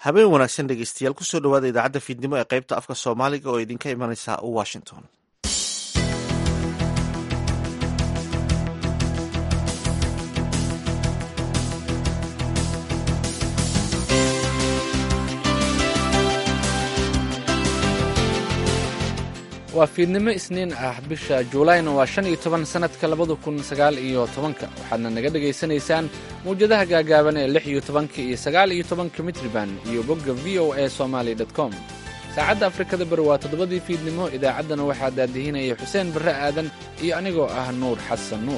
habeen wanaagsan dhegeystayaal kusoo dhawaada idaacadda fiidnimo ee qaybta afka soomaaliga oo idinka imanaysa washington waa fiidnimo isniin ah bisha juulayna waa shan iyo toban sannadka labada kun sagaal iyo tobanka waxaadna naga dhegaysanaysaan mawjadaha gaagaaban ee lix iyo tobanka iyo sagaal iyo tobanka mitriban iyo bogga v o a somaali com saacadda afrikada bari waa toddobadii fiidnimo idaacaddana waxaa daadihinaya xuseen barre aadan iyo anigoo ah nuur xasan nuur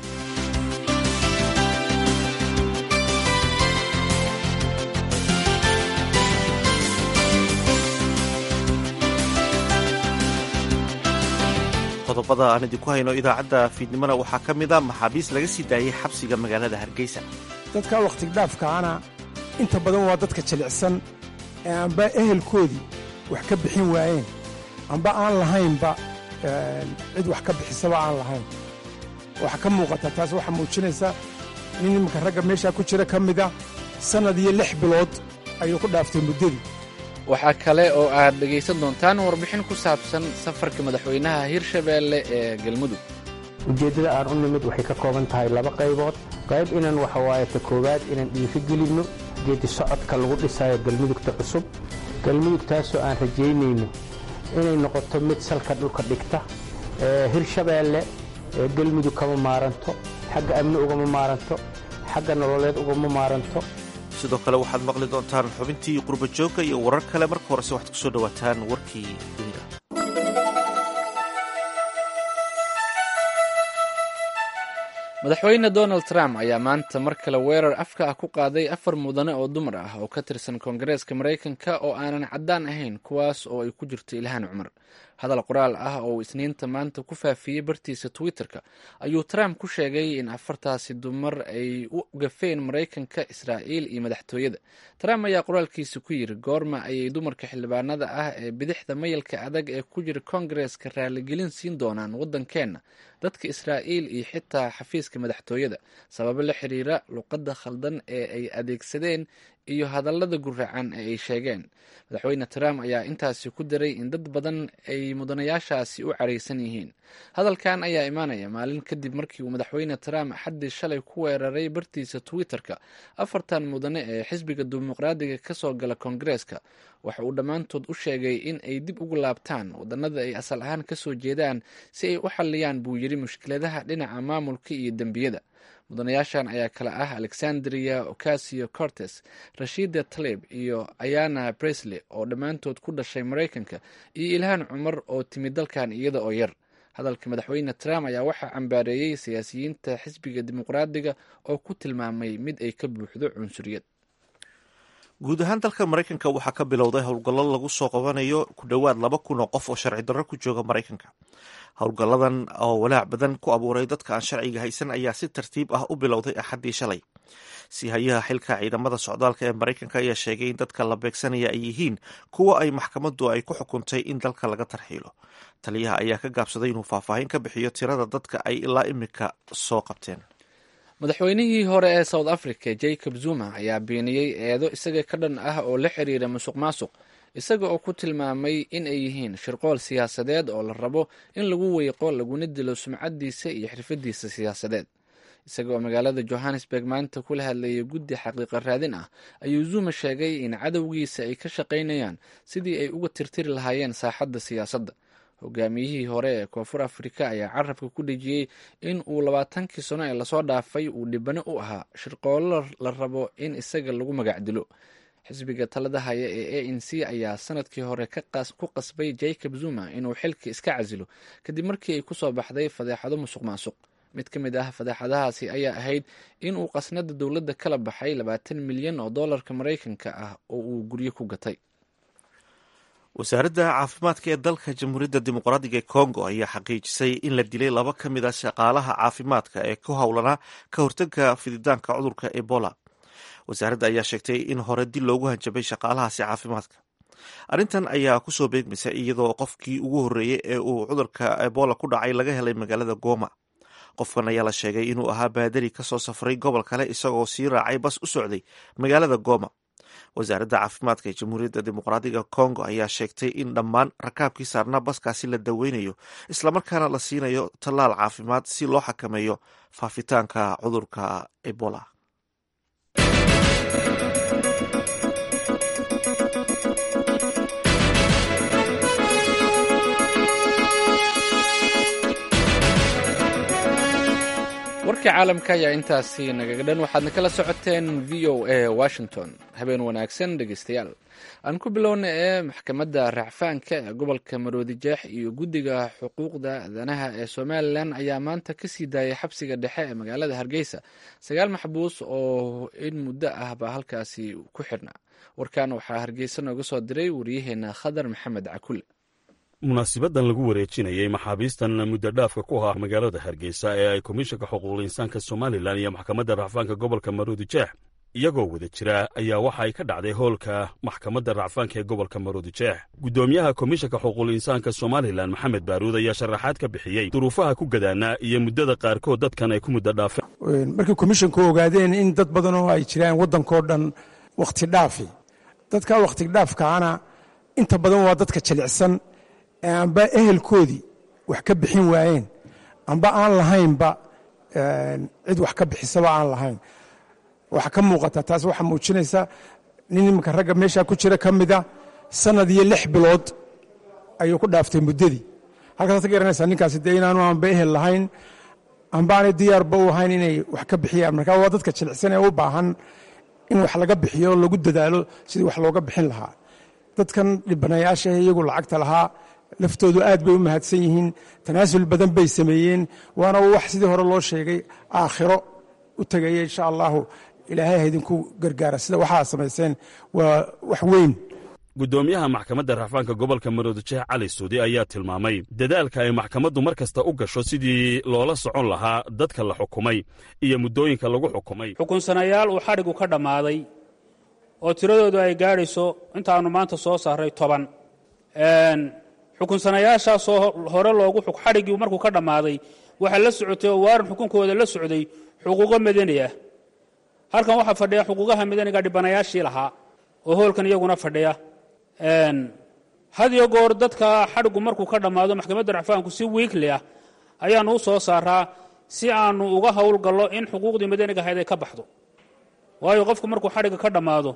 qodobada aan idinku hayno idaacadda fiidnimona waxaa ka mid a maxaabiis laga sii daayey xabsiga magaalada hargeysa dadka wakhtigdhaafkaana inta badan waa dadka jilicsan ee amba ehelkoodii wax ka bixin waayeen amba aan lahaynba cid wax ka bixisaba aan lahayn waxaa ka muuqata taas waxaa muujinaysa nin iminka ragga meeshaa ku jira ka mida sannad iyo lix bilood ayuu ku dhaaftay muddadii waxaa kale oo aad dhegaysan doontaan warbixin ku saabsan safarka madaxweynaha hirshabeelle ee galmudug ujeeddada aan u nimid waxay ka kooban tahay laba qaybood qayb inaan waxa waaye ta koowaad inaan dhiifi gelinno geedi socodka lagu dhisayo galmudugta cusub galmudugtaasoo aan rajaynayno inay noqoto mid salka dhulka dhigta hirshabeelle galmudug kama maaranto xagga amni ugama maaranto xagga nololeed ugama maaranto sidoo kale waxaad maqli doontaan xubintii qurba joogga iyo warar kale marka horese waxaad ku soo dhowaataan warkii dunida madaxweyne donald trump ayaa maanta mar kale weerar afka ah ku qaaday afar mudane oo dumar ah oo ka tirsan koongareeska maraykanka oo aanan caddaan ahayn kuwaas oo ay ku jirto ilhaan cumar hadal qoraal ah oo uu isniinta maanta ku faafiyey bartiisa twitter-ka ayuu trump ku sheegay in afartaasi dumar ay u gafeen maraykanka israa'iil iyo madaxtooyada trump ayaa qoraalkiisa ku yiri goorma ayay dumarka xildhibaanada ah ee bidixda mayalka adag ee ku jira koongareeska raaligelin siin doonaan waddankeenna dadka israa'iil iyo xitaa xafiiska madaxtooyada sababo la xiriira luqadda khaldan ee ay adeegsadeen iyo hadallada guracan ee ay sheegeen madaxweyne trump ayaa intaasi ku daray in dad badan ay mudanayaashaasi u caraysan yihiin hadalkan ayaa imaanaya maalin kadib markii uu madaxweyne trump xaddii shalay ku weeraray bartiisa twitter-ka afartan mudane ee xisbiga dimuqraadiga ka soo gala koongareeska waxa uu dhammaantood u sheegay in ay dib ugu laabtaan wadannada ay asal ahaan ka soo jeedaan si ay u xalliyaan buu yidhi mushkiladaha dhinaca maamulka iyo dembiyada mudanayaashan ayaa kale ah alexandria ocasio cortes rashida talib iyo ayana bresley oo dhammaantood ku dhashay maraykanka iyo ilhaan cumar oo timid dalkan iyada oo yar hadalka madaxweyne trump ayaa waxaa cambaareeyey siyaasiyiinta xisbiga dimuqraadiga oo ku tilmaamay mid ay ka buuxdo cunsuriyad guud ahaan dalka maraykanka waxaa ka bilowday howlgallo lagu soo qabanayo ku dhowaad laba kun oo qof oo sharci darro ku jooga maraykanka howlgalladan oo walaac badan ku abuuray dadka aan sharciga haysan ayaa si tartiib ah u bilowday axaddii shalay si hayaha xilka ciidamada socdaalka ee maraykanka ayaa sheegay in dadka la beegsanaya ay yihiin kuwa ay maxkamaddu ay ku xukuntay in dalka laga tarxiilo taliyaha ayaa ka gaabsaday inuu faahfaahin ka bixiyo tirada dadka ay ilaa imika soo qabteen madaxweynihii hore ee south africa jacob zuma ayaa beeniyey eedo isaga ka dhan ah oo la xiriira musuq maasuq isaga oo ku tilmaamay in ay yihiin shirqool siyaasadeed oo la rabo in lagu weyqo laguna dilo sumcadiisa iyo xirfadiisa siyaasadeed isaga oo magaalada johannesburg maanta kula hadlayay guddi xaqiiqa raadin ah ayuu zuma sheegay in cadowgiisa ay ka shaqaynayaan sidii ay uga tirtiri lahaayeen saaxadda siyaasadda hogaamiyihii hore ee koonfur afrika ayaa carabka ku dhejiyey in uu labaatankii sano ee lasoo dhaafay uu dhibano u ahaa shirqoollo la rabo in isaga lagu magac dilo xisbiga talada haya ee a n c ayaa sanadkii hore ku qasbay jacob zuma inuu xilka iska casilo kadib markii ay kusoo baxday fadeexado musuq maasuq mid ka mid ah fadeexadahaasi ayaa ahayd in uu qasnada dowladda kala baxay labaatan milyan oo dollarka maraykanka ah oo uu guryo ku gatay wasaaradda caafimaadka ee dalka jamhuuriyadda dimuqraadiga ee congo ayaa xaqiijisay in la dilay laba ka mid a shaqaalaha caafimaadka ee ku howlanaa ka hortagga fididaanka cudurka ebola wasaaradda ayaa sheegtay in hore dil loogu hanjabay shaqaalahaasi caafimaadka arrintan ayaa kusoo beegmaysa iyadoo qofkii ugu horreeyey ee uu cudurka ebola ku dhacay laga helay magaalada goma qofkan ayaa la sheegay inuu ahaa baadari kasoo safray gobol kale isagoo sii raacay bas u socday magaalada goma wasaaradda caafimaadka ee jamhuuriyadda dimuqraadiga congo ayaa sheegtay in dhammaan rakaabkii saarnaa baskaasi la daweynayo islamarkaana la siinayo tallaal caafimaad si loo xakameeyo faafitaanka cudurka ebola warkii caalamka ayaa intaasi nagaga dhan waxaadna kala socoteen v o a washington habeen wanaagsan dhegeystayaal aan ku bilowna ee maxkamadda racfaanka ee gobolka maroodijeex iyo guddiga xuquuqda aadanaha ee somalilan ayaa maanta kasii daayay xabsiga dhexe ee magaalada hargeysa sagaal maxbuus oo in muddo ah baa halkaasi ku xidhnaa warkan waxaa hargeysa nooga soo diray wariyaheena khadar maxamed cakule munaasibadan lagu wareejinayey maxaabiistan muddo dhaafka ku ahaa magaalada hargeysa ee ay komishanka xuquuqul insaanka somalilan iyo maxkamadda racfaanka gobolka maroodijeex iyagoo wada jira ayaa waxa ay ka dhacday hoolka maxkamadda racfaanka ee gobolka maroodijeex guddoomiyaha komishanka xuquuqul insaanka somalilan maxamed baaruud ayaa sharaxaad ka bixiyey duruufaha ku gadaanaa iyo muddada qaarkood dadkan ay ku muddo dhaafeen markii komishanku ogaadeen in dad badan oo ay jiraan waddankao dhan wakhti dhaafi dadka wakhti dhaafkaana inta badan waa dadka jilicsan amba ehelkoodii wax ka bixin waayeen amba aan lahaynba cid wax ka bixisaba aan lahayn waxa ka muuqata taas waxaa muujinaysa nin iminka ragga meeshaa ku jira ka mida sanad iyo lix bilood ayuu ku dhaaftay muddadii halkaas ka garanaysaa ninkaasi dee inaanu aanba ehel lahayn amba aanay diyaarba u ahayn inay wax ka bixiyaan marka waa dadka jilicsan ee u baahan in wax laga bixiyo lagu dadaalo sidii wax looga bixin lahaa dadkan dhibanayaasha iyagu lacagta lahaa laftoodu aad bay u mahadsan yihiin tanaasul badan bay sameeyeen waana wax sidii hore loo sheegay aakhiro u tegaya insha allahu ilaahay ha idinku gargaara sida waxaa samayseen waa wax weyn guddoomiyaha maxkamadda racfaanka gobolka maroodijeex cali suudi ayaa tilmaamay dadaalka ay maxkamaddu mar kasta u gasho sidii loola socon lahaa dadka la xukumay iyo muddooyinka lagu xukumay xukunsanayaal uu xadhigu ka dhammaaday oo tiradoodu ay gaadhayso intaannu maanta soo saaray toban xukunsanayaashaasoo hore loogu xadhiggii markuu ka dhammaaday waxaa la socotay oo waaran xukunkooda la socday xuquuqo madani ah halkan waxaa fadhiya xuquuqaha madaniga dhibanayaashii lahaa oo hoolkan iyaguna fadhiya had iyo goor dadka xadhigu markuu ka dhammaado maxkamadda racfaanku si wiikli ah ayaannu u soo saaraa si aanu uga howlgallo in xuquuqdii madaniga ahayd ay ka baxdo waayo qofku markuu xadhigga ka dhammaado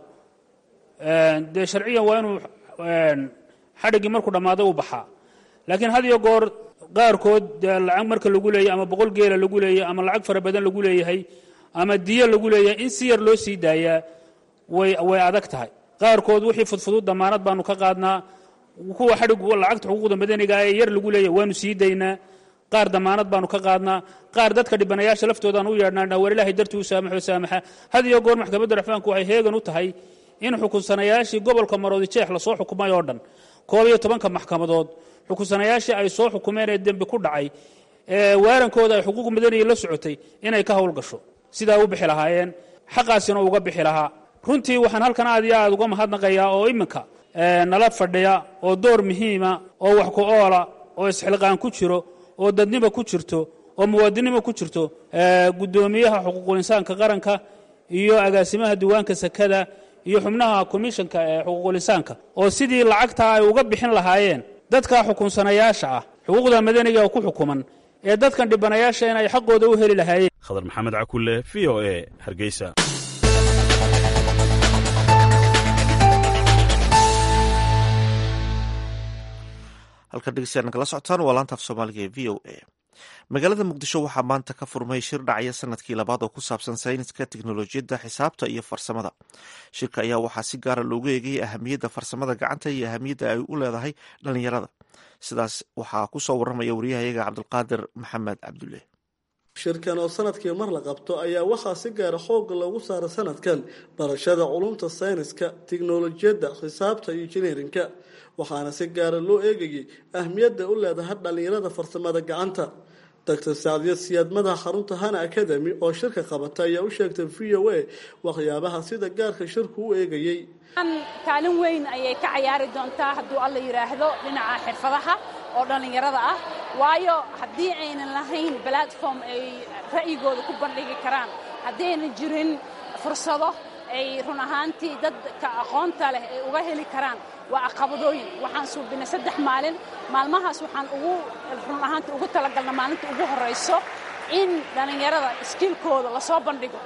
dee sharciyan waa inuu xadhiggii markuu dhammaaday u baxaa laakiin had iyo goor qaarkood dee lacag marka lagu leeyahy ama boqol geela lagu leeyahy ama lacag fara badan lagu leeyahay ama diyo lagu leeyahay in si yar loo sii daayaa way way adag tahay qaarkood wixii fudfudud damaanad baanu ka qaadnaa kuwa xadhigu lacagta xuquuqda madaniga ee yar lagu leeyahay waanu sii daynaa qaar damaanad baanu ka qaadnaa qaar dadka dhibanayaasha laftoodaaan u yeedhnaa war ilaahay dartii u saamaxo saamaxa had iyo goor maxkamadda racfaanku waxay heegan u tahay in xukunsanayaashii gobolka maroodijeex lasoo xukumay oo dhan koob iyo tobanka maxkamadood xukunsanayaashii ay soo xukumeen ee dembi ku dhacay ee waarankooda ay xuquuq madaniya la socotay inay ka howlgasho sidaa u bixi lahaayeen xaqaasina uga bixi lahaa runtii waxaan halkan aad iyo aad uga mahadnaqayaa oo iminka nala fadhiya oo door muhiima oo wax ku oola oo isxilqaan ku jiro oo dadnimo ku jirto oo muwaadinimo ku jirto guddoomiyaha xuquuqul insaanka qaranka iyo agaasimaha diiwaanka sakada iyo xubnaha komishanka ee xuquuqul insaanka oo sidii lacagta ay uga bixin lahaayeen dadka xukunsanayaasha ah xuquuqda madaniga ku xukuman ee dadkan dhibanayaasha in ay xaqooda u heli lahaayeen khadar maxamed cakulle v o e hargeysa halkan dhegeystayaal nagala socotaan waa laanta af soomaaliga ee v o a magaalada muqdisho waxaa maanta ka furmay shir dhacya sanadkii labaad oo ku saabsan sayniska teknolojiyadda xisaabta iyo farsamada shirka ayaa waxaa si gaara loogu eegayay ahamiyadda farsamada gacanta iyo ahamiyadda ay u leedahay dhalinyarada sidaas waxaa kusoo waramaya wariyahayaga cabdulqaadir maxamed cabdulle shirkan oo sanadkii mar la qabto ayaa waxaa si gaara xooga loogu saara sanadkan barashada culumta sayniska tiknolojiyadda xisaabta iyo injineerinka waxaana si gaara loo eegayay ahmiyadda u leedahay dhalinyarada farsamada gacanta doctor sacdiya siyaad madaxa xarunta hana academy oo shirka qabata ayaa u sheegtay v o a waxyaabaha sida gaarka shirku u eegayey kaalin weyn ayay ka cayaari doontaa hadduu alla yidhaahdo dhinaca xirfadaha oo dhallinyarada ah waayo haddii aynan lahayn platform ay ra'yigooda ku bandhigi karaan haddii aynan jirin fursado ay run ahaantii dadka aqoonta leh ay uga heli karaan waa caqabadooyin waxaan suubinay saddex maalin maalmahaas waxaan ugu run ahaantii ugu talagalna maalinta ugu horrayso in dhallinyarada iskiilkooda lasoo bandhigo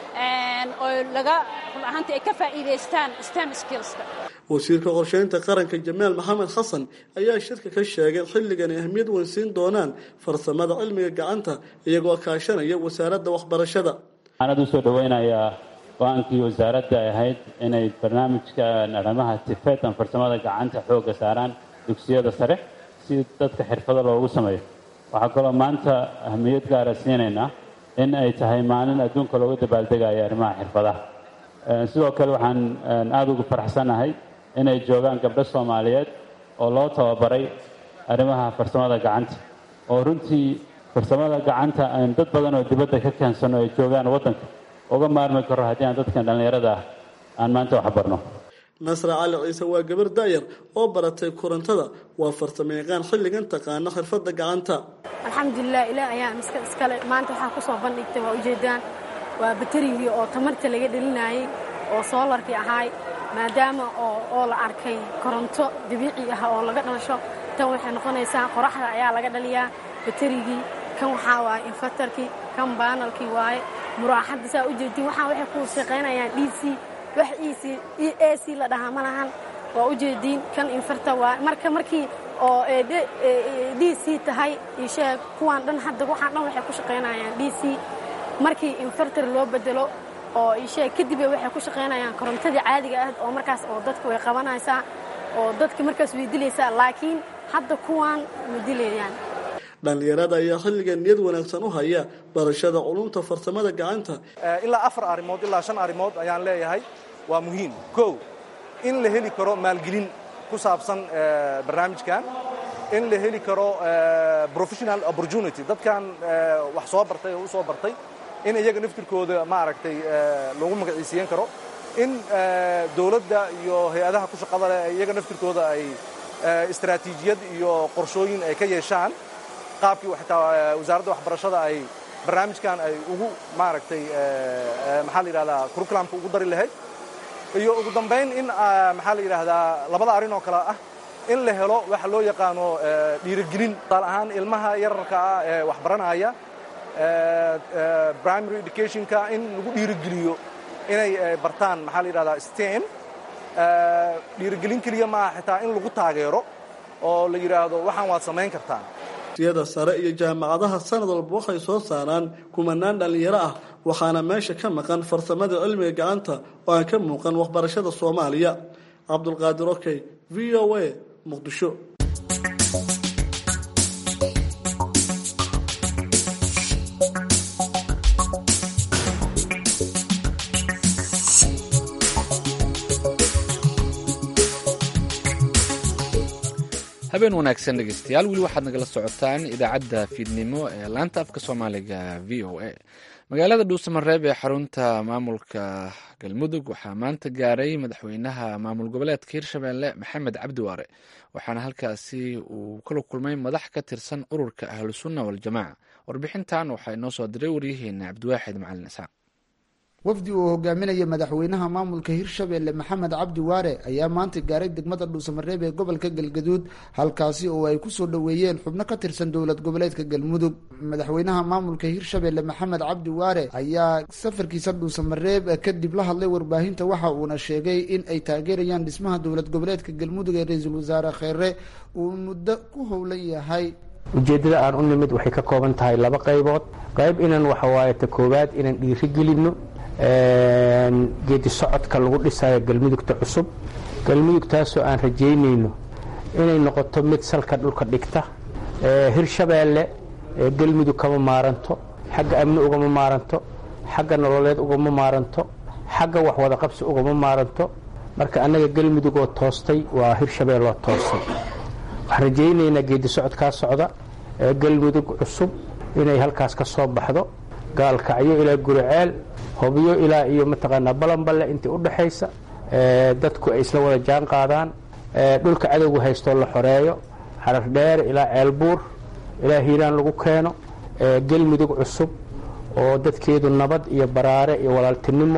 oo laga run ahaantii ay ka faa'iidaystaan stem skillska wasiirka qorsheynta qaranka jamaal maxamed xasan ayaa shirka ka sheegay xilligan ay ahmiyad weyn siin doonaan farsamada cilmiga gacanta iyagoo kaashanaya wasaaradda waxbarashada waxaan aad u soo dhoweynayaa go-aankii wasaaradda ay ahayd inay barnaamijka arrimaha tifetan farsamada gacanta xoogga saaraan dugsiyada sare si dadka xirfado loogu sameeyo waxaa kaloo maanta ahmiyad gaara siinaynaa in ay tahay maalin adduunka looga dabaaldegayo arrimaha xirfadaha sidoo kale waxaan aada ugu faraxsanahay inay joogaan gabdho soomaaliyeed oo loo tababaray arrimaha farsamada gacanta oo runtii farsamada gacanta aan dad badan oo dibadda ka keensano ay joogaan waddanka uga maarmi karo haddii aan dadkan dhallinyarada ah aan maanta wax barno nasra cali ciise waa gabar daayar oo baratay korontada waa farsamo yaqaan xilligan taqaana xirfadda gacanta alxamdulilah ilaah ayaa miska iskale maanta waxaa ku soo bandhigtay waa ujeedaan waa baterigii oo tamarta laga dhelinayay oo soolarkii ahaay maadaama oo la arkay koronto dabiici ah oo laga dhalasho tan waxay noqonaysaa qoraxda ayaa laga dhaliyaa baterigii kan waxaa waaye infatarkii kan baanalkii waaye muraaxadda saa ujeedtiin waxaa waxay ku shaqaynayaan d c wax e a c la dhahaa ma lahan waa ujeediin kan infarta waaye marka markii oo d c tahay isheeg kuwaan dhan hadda waxaan dhan waxay ku shaqaynayaan d c markii infartar loo bedelo oo isheeg kadib waxay ku shaqaynayaan korontadii caadiga ah oo markaas oo dadka way qabanaysaa oo dadka markaas way dilaysaa laakiin hadda kuwaan ma dilayaan dhallinyarada ayaa xilligan niyad wanaagsan u haya barashada culumta farsamada gacanta ilaa afar arrimood ilaa shan arrimood ayaan leeyahay waa muhiim kow in la heli karo maalgelin ku saabsan barnaamijkan in la heli karo professional opportunity dadkan wax soo bartay oo u soo bartay in iyaga naftirkooda maaragtay lagu magaciisiiyan karo in dowladda iyo hay-adaha ku shaqada leh iyaga naftirkooda ay istaraatiijiyad iyo qorshooyin ay ka yeeshaan qaabkii xitaa wasaaradda waxbarashada ay barnaamijkan ay ugu maaragtay maxaa la yidhahdaa curriculumka ugu dari lahayd iyo ugu dambayn in maxaa la yidhaahdaa labada arrin oo kale ah in la helo waxa loo yaqaano dhiirigelin tusaale ahaan ilmaha yararka ah ee waxbaranaya primary educationka in lagu dhiirigeliyo inay bartaan maxaa la yidhahdaa stem dhiirigelin keliya maaha xitaa in lagu taageero oo la yidhaahdo waxaan waad samayn kartaan siyada sare iyo jaamacadaha sanad walba waxay soo saaraan kumanaan dhallinyaro ah waxaana meesha ka maqan farsamada cilmiga gacanta oo aan ka muuqan waxbarashada soomaaliya cabdulqaadir okey v o a muqdisho habeen wanaagsan dhegeystayaal weli waxaad nagala socotaan idaacadda fiidnimo ee laanta afka soomaaliga v o a magaalada dhuusamareeb ee xarunta maamulka galmudug waxaa maanta gaaray madaxweynaha maamul goboleedka hirshabelle maxamed cabdi waare waxaana halkaasi uu kala kulmay madax ka tirsan ururka ahlusunna waljamaaca warbixintan waxaa inoo soo diray waryaheena cabdiwaaxid macalin isxaaq wafdi uu hogaaminaya madaxweynaha maamulka hirshabelle maxamed cabdi waare ayaa maanta gaaray degmada dhuusamareeb ee gobolka galgaduud halkaasi oo ay kusoo dhoweeyeen xubno ka tirsan dowlad goboleedka galmudug madaxweynaha maamulka hirshabelle maxamed cabdi waare ayaa safarkiisa dhuusamareeb kadib la hadlay warbaahinta waxa uuna sheegay in ay taageerayaan dhismaha dowlad goboleedka galmudug ee ra-iisul wasaare kheere uu muddo ku howlan yahay ujeeddada aan u nimid waxay ka kooban tahay laba qaybood qayb inaan waxawaaye ta koowaad inaan dhiirigelinno geedi socodka lagu dhisayo galmudugta cusub galmudugtaasoo aan rajaynayno inay noqoto mid salka dhulka dhigta hirshabeelle galmudug kama maaranto xagga amni ugama maaranto xagga nololeed ugama maaranto xagga waxwada qabsi ugama maaranto marka annaga galmudug oo toostay waa hirshabeelle oo toostay waxaan rajaynaynaa geedi socodkaa socda galmudug cusub inay halkaas ka soo baxdo gaalkacyo ilaa guriceel hobyo ilaa iyo mataqaanaa balanballe intii u dhaxaysa dadku ay isla wada jaan qaadaan dhulka cadowga haystoo la xoreeyo xarar dheer ilaa ceelbuur ilaa hiiraan lagu keeno galmudug cusub oo dadkeedu nabad iyo baraare iyo walaaltinimo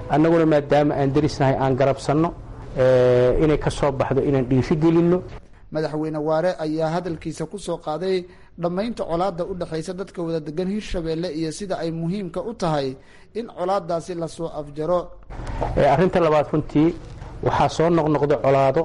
annaguna maadaama aan derisnahay aan garabsanno inay ka soo baxdo inaan dhiifi gelinno madaxweyne waare ayaa hadalkiisa ku soo qaaday dhammaynta colaadda u dhexaysa dadka wada degan hirshabeelle iyo sida ay muhiimka u tahay in colaadaasi lasoo afjaro arrinta labaad runtii waxaa soo noqnoqda colaado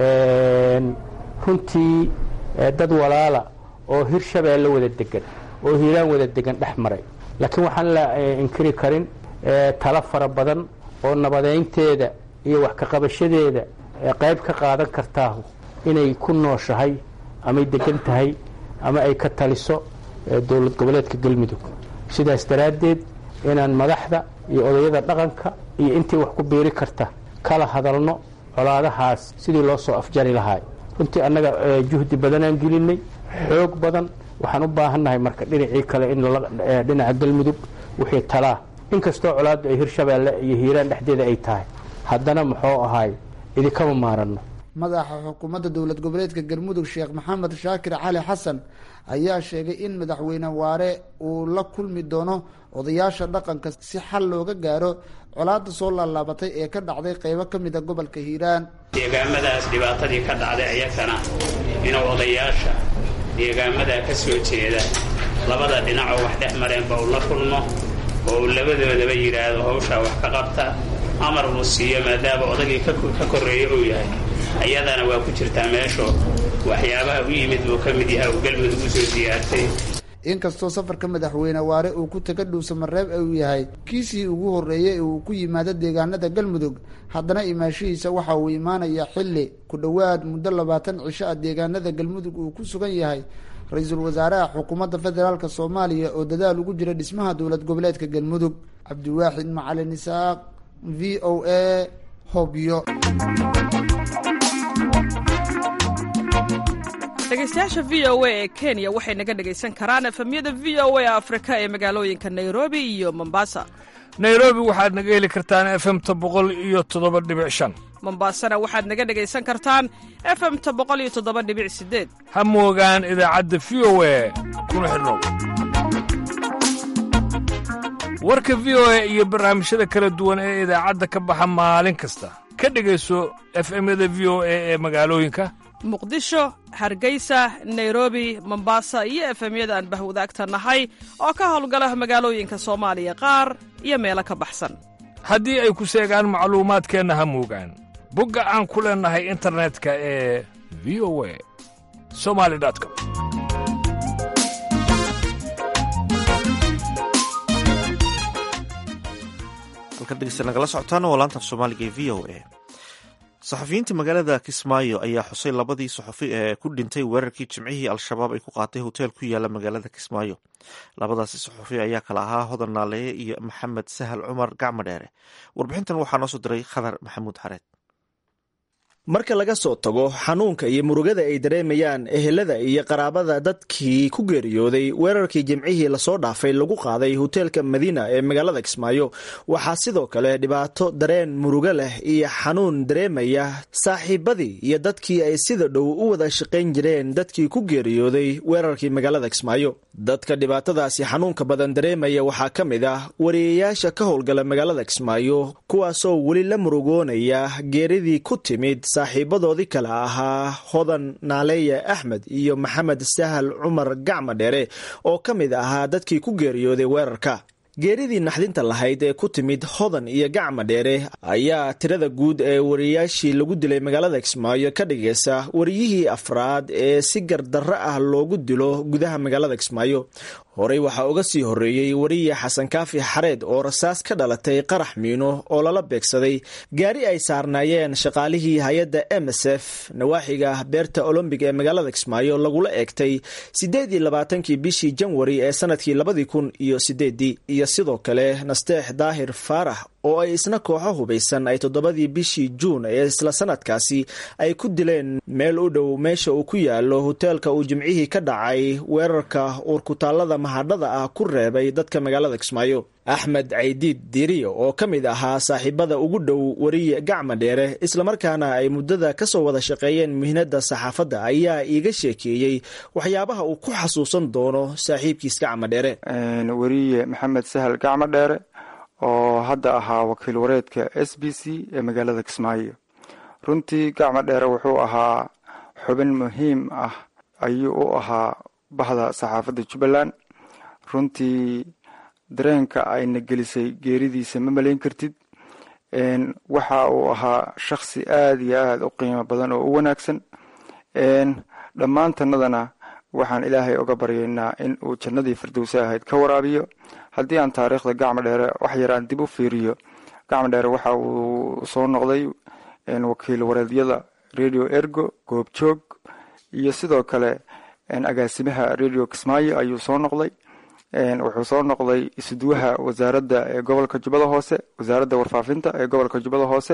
runtii dad walaala oo hirshabeelle wada degan oo hiiraan wada degan dhex maray laakiin waxaan la inkiri karin talo fara badan oo nabadeynteeda iyo wax kaqabashadeeda qayb ka qaadan kartaahu inay ku nooshahay amay degan tahay ama ay ka taliso dowlad goboleedka galmudug sidaas daraaddeed inaan madaxda iyo odayada dhaqanka iyo intii wax ku biiri karta kala hadalno colaadahaas sidii loo soo afjari lahaa runtii annaga juhdi badanaan gelinay xoog badan waxaan u baahannahay marka dhinacii kale in dhinaca galmudug wixii talaa inkastoo colaaddu ay hirshabeelle iyo hiiraan dhexdeeda ay tahay haddana muxuu ahaay idinkama maaranno madaxa xukuumadda dowlad goboleedka galmudug sheekh maxamed shaakir cali xasan ayaa sheegay in madaxweyne waare uu la kulmi doono odayaasha dhaqanka si xal looga gaaro colaadda soo laalaabatay ee ka dhacday qeybo ka mida gobolka hiiraan deegaamadaas dhibaatadii ka dhacday ayakana inuu odayaasha deegaamadaa ka soo jeeda labada dhinacoo wax dhex mareenba uu la kulmo oo uu labadoodaba yidhaahdo hawshaa wax ka qabta amar uu siiyo maadaama odagii ka korreeya uu yahay ayadana waa ku jirtaa meesho waxyaabaha u yimid buu ka mid yahay uu galmudug u soo diyaartay inkastoo safarka madaxweyne waare uu ku taga dhuusa mareeb uu yahay kiisii ugu horreeyey ee uu ku yimaado deegaanada galmudug haddana imaashihiisa waxa uu imaanayaa xilli ku dhowaad muddo labaatan cisho ah deegaanada galmudug uu ku sugan yahay ra-iisul wasaaraha xukuumadda federaalk soomaaliya oo dadaal ugu jira dhismaha dowlad goboleedka galmudug cabdiwaaxid macalin isaaq v o a hobyo dhegeystayaasha v o a ee kenya waxay naga dhegaysan karaan efemyada v o a afrika ee magaalooyinka nairobi iyo mombasa nairobi waxaad naga heli kartaan efemta boqol iyo toddoba dhibic shan mombasana waxaad naga dhegaysan kartaan efemta boqol iyo toddoba dhibic sideed ha moogaan idaacadda v o a kuna xidhnow warka v o a iyo barnaamijyada kala duwan ee idaacadda ka baxa maalin kasta ka dhegayso efemyada v o a ee magaalooyinka muqdisho hargeysa nairobi mombasa iyo efemyada aan bahwadaagta nahay oo ka howlgala magaalooyinka soomaaliya qaar iyo meelo ka baxsan haddii ay ku seegaan macluumaadkeenna ha moogaan bogga aan ku leennahay internetka ee v o a somali com halkan dhegeysta nagala socotaan waa laanta af soomaaliga ee v o a saxafiyiinta magaalada kismaayo ayaa xusay labadii saxafi ee ku dhintay weerarkii jimcihii al-shabaab ay ku qaatay hoteel ku yaala magaalada kismaayo labadaasi saxafi ayaa kala ahaa hodan naaleeye iyo maxamed sahal cumar gacmo dheere warbixintan waxaa noo soo diray khadar maxamuud xareed marka laga soo tago xanuunka iyo murugada ay dareemayaan ehelada iyo qaraabada dadkii ku geeriyooday weerarkii jimcihii lasoo dhaafay lagu qaaday hoteelka madiina ee magaalada kismaayo waxaa sidoo kale dhibaato dareen murugo leh iyo xanuun dareemaya saaxiibadii iyo dadkii ay sida dhow u wada shaqayn jireen dadkii ku geeriyooday weerarkii magaalada kismaayo dadka dhibaatadaasi xanuunka badan dareemaya waxaa ka mid ah wariyayaasha ka howlgala magaalada kismaayo kuwaasoo weli la murugoonaya geeridii ku timid saaxiibadoodii kale ahaa hodan naaleeye axmed iyo maxamed sahal cumar gacma dheere oo ka mid ahaa dadkii ku geeriyooday weerarka geeridii naxdinta lahayd ee ku timid hodan iyo gacma dheere ayaa tirada guud ee wariyayaashii lagu dilay magaalada kismaayo ka dhigaysa wariyihii afraad ee si gardarro ah loogu dilo gudaha magaalada kismaayo horey waxaa uga sii horreeyey wariye xasan kaafi xareed oo rasaas ka dhalatay qarax miino oo lala beegsaday gaari ay saarnaayeen shaqaalihii hay-adda m s f nawaaxiga beerta olombig ee magaalada kismaayo lagula eegtay siddeed iyo labaatankii bishii janwari ee sanadkii labadii kun iyo sideedii iyo sidoo kale nasteex daahir faarax oo ay isna kooxo hubaysan ay toddobadii bishii juun ee isla sanadkaasi ay ku dileen meel u dhow meesha uu ku yaalo hoteelka uu jimcihii ka dhacay weerarka uurkutaallada mahadhada ah ku reebay dadka magaalada kismaayo axmed caydiid diiriyo oo ka mid ahaa saaxiibada ugu dhow wariye gacma dheere islamarkaana ay muddada ka soo wada shaqeeyeen mihnada saxaafadda ayaa iiga sheekeeyey waxyaabaha uu ku xasuusan doono saaxiibkiis gacma dheere wariye maxamed sahal gacmo dheere oo hadda ahaa wakiil wareedka s b c ee magaalada kismaayo runtii gacmo dheere wuxuu ahaa xubin muhiim ah ayuu u ahaa bahda saxaafadda jubbaland runtii dareenka ayna gelisay geeridiisa ma malayn kartid waxa uu ahaa shakhsi aada iyo aada u qiimo badan oo u wanaagsan dhammaantanadana waxaan ilaahay oga baryaynaa in uu jannadii firdowsa ahayd ka waraabiyo haddii aan taariikhda gacmo dheere wax yaraan dib u fiiriyo gacmo dheere waxa uu soo noqday wakiil wareedyada radio ergo goobjoog iyo sidoo kale agaasimaha radio kismaayo ayuu soo noqday wuxuu soo noqday isuduwaha wasaaradda ee gobolka jubbada hoose wasaaradda warfaafinta ee gobolka jubbada hoose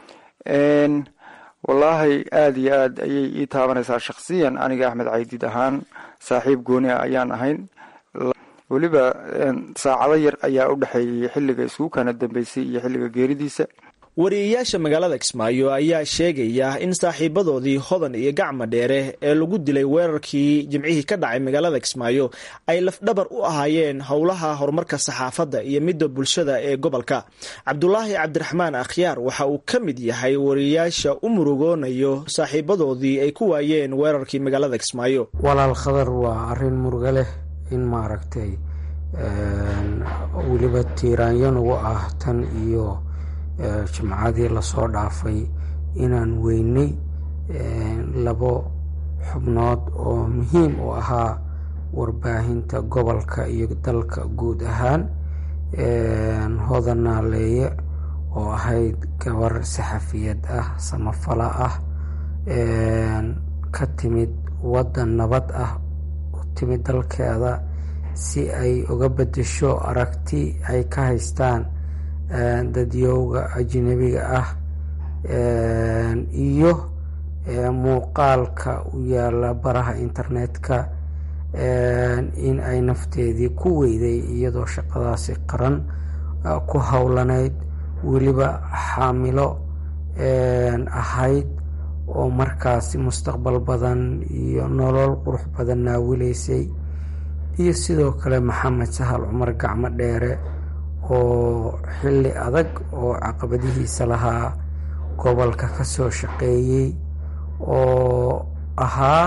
wallaahi aada iyo aad ayay ii taabanaysaa shakhsiyan aniga axmed caydiid ahaan saaxiib gooni ah ayaan ahayn weliba saacado yar ayaa u dhexeeyey xilliga isku kana dambeysay iyo xilliga geeridiisa wariyeyaasha magaalada kismaayo ayaa sheegaya in saaxiibadoodii hodan iyo gacma dheere ee lagu dilay weerarkii jimcihii ka dhacay magaalada kismaayo ay lafdhabar u ahaayeen howlaha horumarka saxaafadda iyo midda bulshada ee gobolka cabdulaahi cabdiraxmaan akhyaar waxa uu ka mid yahay wariyeyaasha u murugoonayo saaxiibadoodii ay ku waayeen weerarkii magaalada kismaayo walaal khadar waa arin muruga leh in maaragtay weliba tiiraanyo nagu ah tan iyo jimcadii lasoo dhaafay inaan weynay labo xubnood oo muhiim u ahaa warbaahinta gobolka iyo dalka guud ahaan hodan naaleeye oo ahayd gabar saxafiyad ah samafala ah ka timid waddan nabad ah u timid dalkeeda si ay uga bedesho aragti ay ka haystaan dadyowga ajnabiga ah iyo muuqaalka u yaala baraha internetka in ay nafteedii ku weyday iyadoo shaqadaasi qaran ku howlaneyd weliba xaamilo ahayd oo markaasi mustaqbal badan iyo nolol qurux badan naawilaysay iyo sidoo kale maxamed sahal cumar gacmo dheere oo xilli adag oo caqabadihiisa lahaa gobolka ka soo shaqeeyey oo ahaa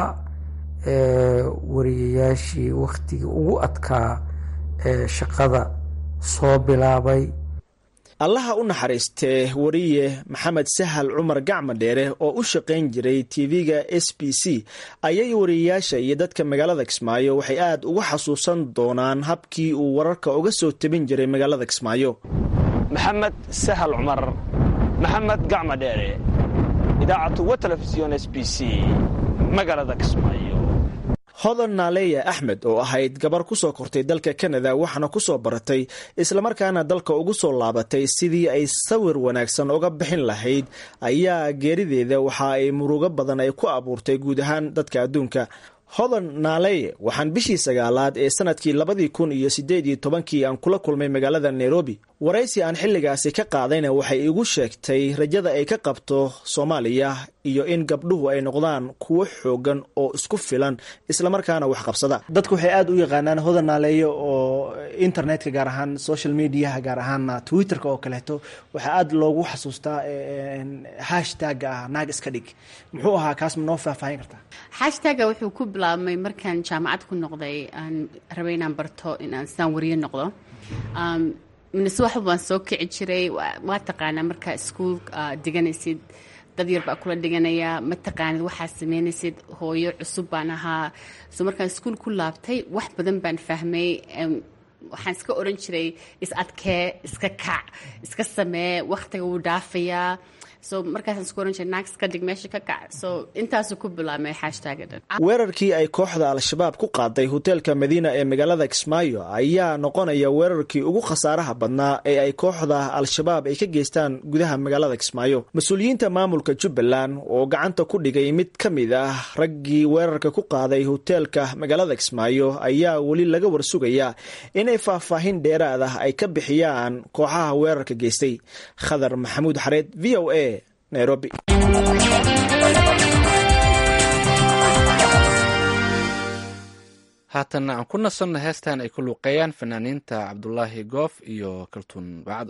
wariyayaashii wakhtigii ugu adkaa ee shaqada soo bilaabay allaha u naxariistee wariye maxamed sahal cumar gacma dheere oo u shaqayn jiray tv-ga s b c ayay wariyeyaasha iyo dadka magaalada kismaayo waxay aada uga xasuusan doonaan habkii uu wararka uga soo tabin jiray magaalada kismaayo maxamed sahal cumar maxamed gacma dheere idaacatu wa telefisyon s b c magaalada kismaayo hodan naaleya axmed oo ahayd gabar ku soo kortay dalka kanada waxaana ku soo baratay islamarkaana dalka ugu soo laabatay sidii ay sawir wanaagsan uga bixin lahayd ayaa geerideeda waxa ay murugo badan ay ku abuurtay guud ahaan dadka adduunka hodan naaleye waxaan bishii sagaalaad ee sanadkii labadii kun iyo sideed iyo tobankii aan kula kulmay magaalada nairobi waraysi aan xilligaasi ka qaadayna waxay igu sheegtay rajada ay ka qabto soomaaliya iyo in gabdhuhu ay noqdaan kuwo xoogan oo isku filan islamarkaana wax qabsada dadku waxay aada u yaqaanaan hodan naaleeye oo internetka gaar ahaan social mediaha gaar ahaan twitterka oo kaleeto waxaa aada loogu xasuustaa hashtaga ah naag iska dhig muxuu ahaa kaas ma noo faahfaahin kartaa hashtaga wuxuu ku bilaabmay markaan jaamacad ku noqday aan rabay inaan barto inaan sidaan wariye noqdo mise wax baan soo kici jiray waa taqaanaa markaa iskuol diganaysid dad yar baa kula dhiganaya ma taqaanid waxaa sameynaysid hooyo cusub baan ahaa so markaan iskuol ku laabtay wax badan baan fahmay waxaan iska oran jiray is adkee iska kac iska samee wakhtiga wuu dhaafayaa so markaasaan isku oran jiray naag iska dhig meesha ka kac so intaasuu ku bilaabmay hashtaga dhan weerarkii ay kooxda al-shabaab ku qaaday hoteelka madiina ee magaalada kismaayo ayaa noqonaya weerarkii ugu khasaaraha badnaa ee ay kooxda al-shabaab ay ka geystaan gudaha magaalada kismaayo mas-uuliyiinta maamulka jubbaland oo gacanta ku dhigay mid ka mid ah raggii weerarka ku qaaday hoteelka magaalada kismaayo ayaa weli laga warsugayaa inay faahfaahin dheeraad ah ay ka bixiyaan kooxaha weerarka geystay khadar maxamuud xareed v o a nairobi haatanna aan ku nasanno heestan ay ku luuqeeyaan fanaaniinta cabdulaahi goof iyo kaltuun bacdo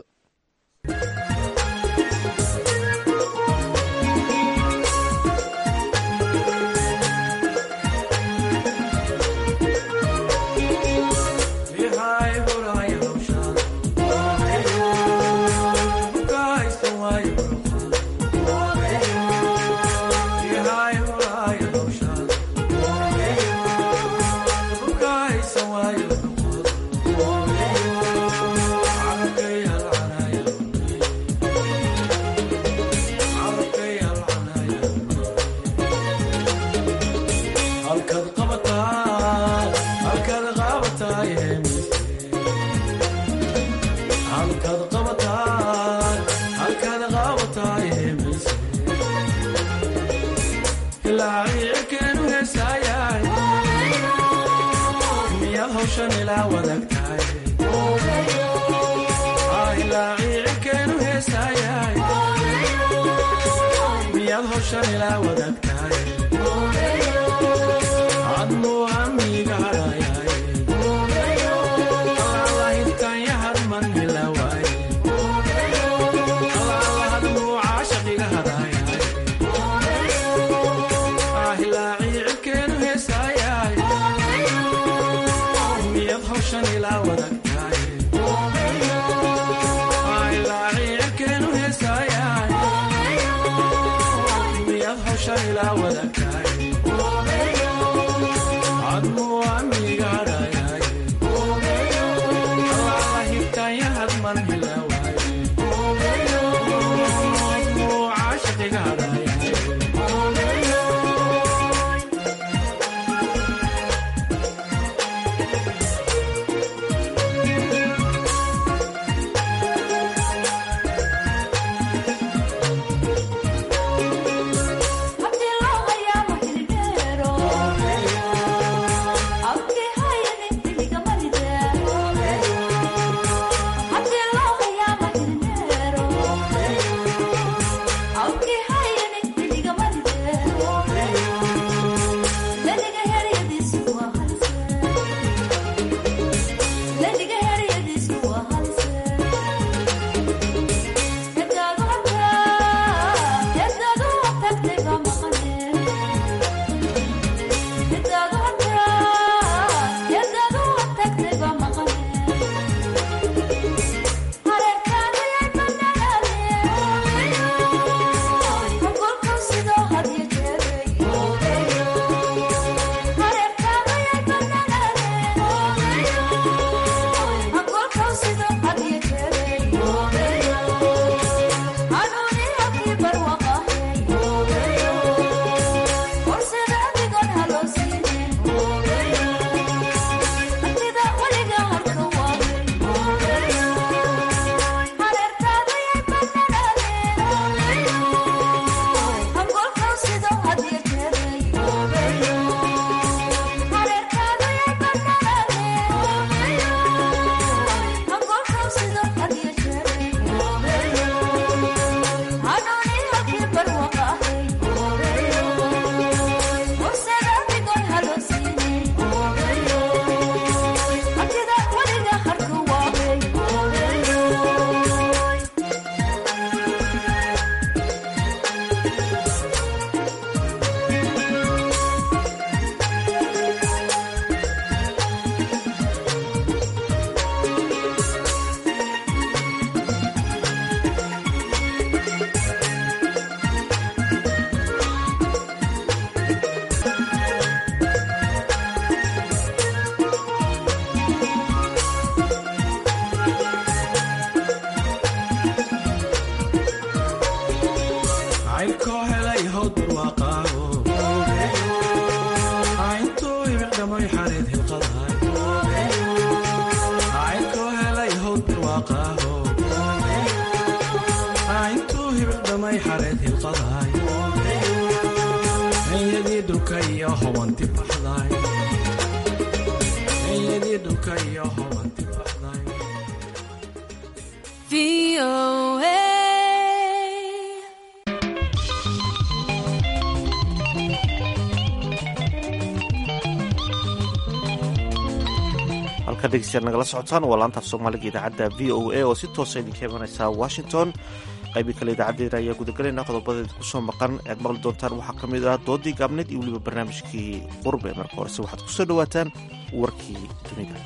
halka dhegeystayaal nagala socotaan waa laantaaf soomaaliga idaacadda v o a oo si toosa idinka imanaysa washington qaybii kale idaacadeena ayaa gudagalayna qodobadeeda kusoo maqan ead maqli doontaan waxaa ka mid ah doodii gaabneed iyo weliba barnaamijkii qurbe marka horese waxaad kusoo dhawaataan warkii dunida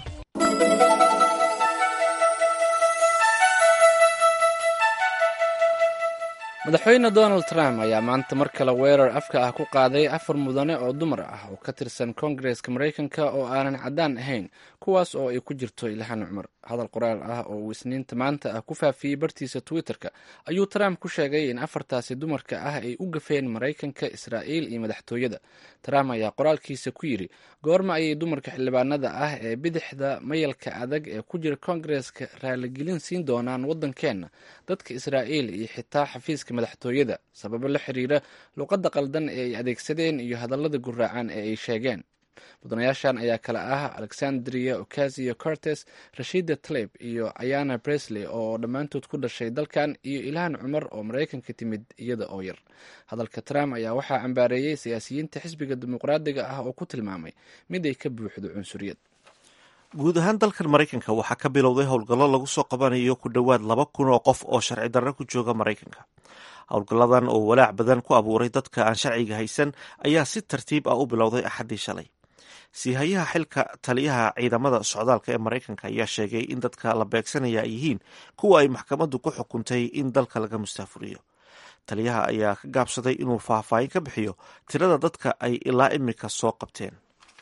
madaxweyne donald trump ayaa maanta mar kale weerar afka ah ku qaaday afar mudane oo dumar ah oo ka tirsan koongareska maraykanka oo aanan caddaan ahayn kuwaas oo ay ku jirto ilhaan cumar hadal qoraal ah oo uu isniinta maanta ah ku faafiyey bartiisa twitter-ka ayuu trump ku sheegay in afartaasi dumarka ah ay u gafeen maraykanka israa'iil iyo madaxtooyada trump ayaa qoraalkiisa ku yidhi goorma ayay dumarka xildhibaanada ah ee bidixda mayalka adag ee ku jira koongareska raaligelin siin doonaan waddankeenna dadka israa'iil iyo xitaa xafiiska madaxtooyada sababo la xiriira luqadda qaldan ee ay adeegsadeen iyo hadallada guraacan ee ay sheegeen mudanayaashan ayaa kale ah alexandria ocasio cortes rashida tleb iyo ayana bresley oo dhammaantood ku dhashay dalkan iyo ilhaan cumar oo maraykanka timid iyada oo yar hadalka trump ayaa waxaa cambaareeyey siyaasiyiinta xisbiga dimuqraadiga ah oo ku tilmaamay mid ay ka buuxdo cunsuriyad guud ahaan dalkan maraykanka waxaa ka bilowday howlgallo lagu soo qabanayo ku dhowaad laba kun oo qof oo sharci darro ku jooga maraykanka howlgalladan oo walaac badan ku abuuray dadka aan sharciga haysan ayaa si tartiib ah u bilowday axaddii shalay siihayaha xilka taliyaha ciidamada socdaalka ee maraykanka ayaa sheegay in dadka la beegsanaya ay yihiin kuwa ay maxkamaddu ku xukuntay in dalka laga mustaafuriyo taliyaha ayaa ka gaabsaday inuu faahfaahin ka bixiyo tirada dadka ay ilaa imika soo qabteen